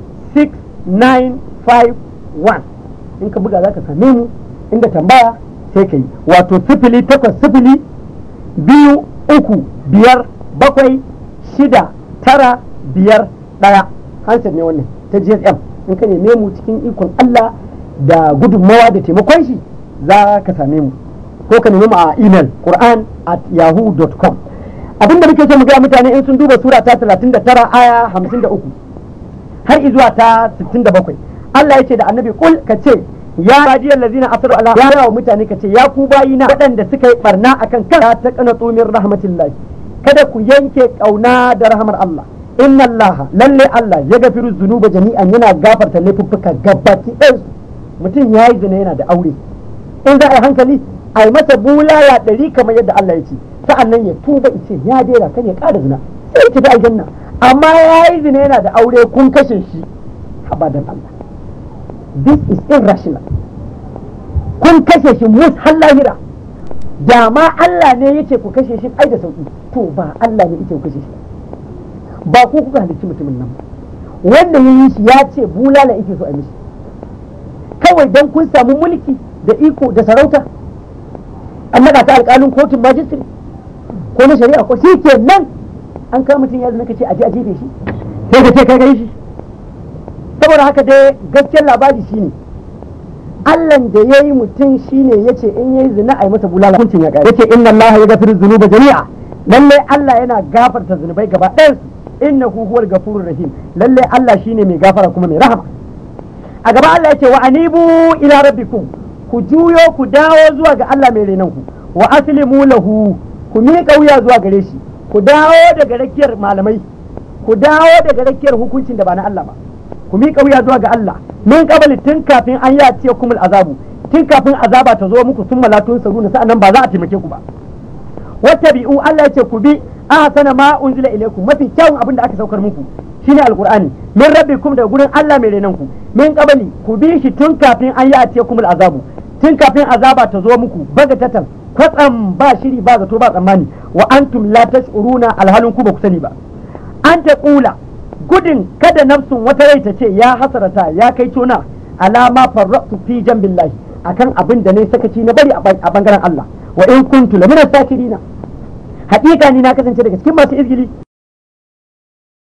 6951 in ka buga za ka same mu inda tambaya sai ka yi wato sifili takwas sifili biyu uku biyar bakwai shida tara biyar ɗaya hansar ne wannan ta gsm in ka neme mu cikin ikon allah da gudunmawa da taimakon shi za ka same mu ko ka nemi mu a email quran at yahoo.com abinda muke so mu gaya mutane in sun duba sura ta 39 aya 53 har izuwa ta 67 Allah ya ce da annabi kul ka ce ya radiyar lazina asaru ala ya yawa mutane ka ce ya ku bayina waɗanda suka yi barna akan kan ta kana tsumin rahmatillahi kada ku yanke kauna da rahmar Allah inna Allah lalle Allah ya gafiru zunuba jami'an yana gafarta laifuffuka gabaki ɗayansu mutum ya yi zina yana da aure in za a yi hankali a yi masa bulala ɗari kamar yadda Allah ya ce sa'an nan ya tuba ce ya daina kan ya ƙara zina sai ya tafi aljanna amma ya yi zina yana da aure kun kashe shi abadan Allah this is irrational kun kashe shi mus har lahira da ma Allah ne yace ku kashe shi ai da sauki to ba Allah ne yace ku kashe shi ba ku kuka halicci mutumin nan ba wanda ya yi shi ya ce bulala yake so a mishi kawai dan kun samu mulki da iko da sarauta an naɗa ta alƙalin kotun majistri ko na shari'a ko shi ke nan an kama mutum ya zama ka ce a je a jefe shi sai ka ce kai kai shi saboda haka dai gaskiyar labari shine Allahn da ya yi mutum shine ya ce in ya yi zina a yi masa bulala hukuncin ya ƙare ya ce inna Allah ya gafiru zunuba jami'a lalle Allah yana gafarta zunubai gaba ɗayan su innahu huwal gafurur rahim lalle Allah shine mai gafara kuma mai rahama a gaba Allah ya ce wa anibu ila rabbikum ku juyo ku dawo zuwa ga Allah mai renon ku wa aslimu lahu ku miƙa wuya zuwa gare shi ku dawo daga rakiyar malamai ku dawo daga rakiyar hukuncin da ba na Allah ba ku miƙa wuya zuwa ga Allah min qabli tun kafin an ya ce kumul azabu tun kafin azaba ta zo muku sun malatun saruna sa'annan ba za a taimake ku ba wattabi'u Allah ya ce ku bi ahsana ma unzila ilaykum mafi kyawun abin da aka saukar muku shine alqur'ani min rabbikum daga gurin Allah mai renon ku min qabli ku bi shi tun kafin an ya ce kumul azabu tun kafin azaba ta zo muku bagatatan kwatsam ba shiri ba zato ba tsammani wa antum la tash'uruna alhalin ku ba ku sani ba an ta kula gudun kada nafsun wata rai ta ce ya hasarata ya kai tona alama farratu fi jambillahi akan abin da ne sakaci na bari a bangaren Allah wa in kuntu lamina sakirina haƙiƙa ni na kasance daga cikin masu izgili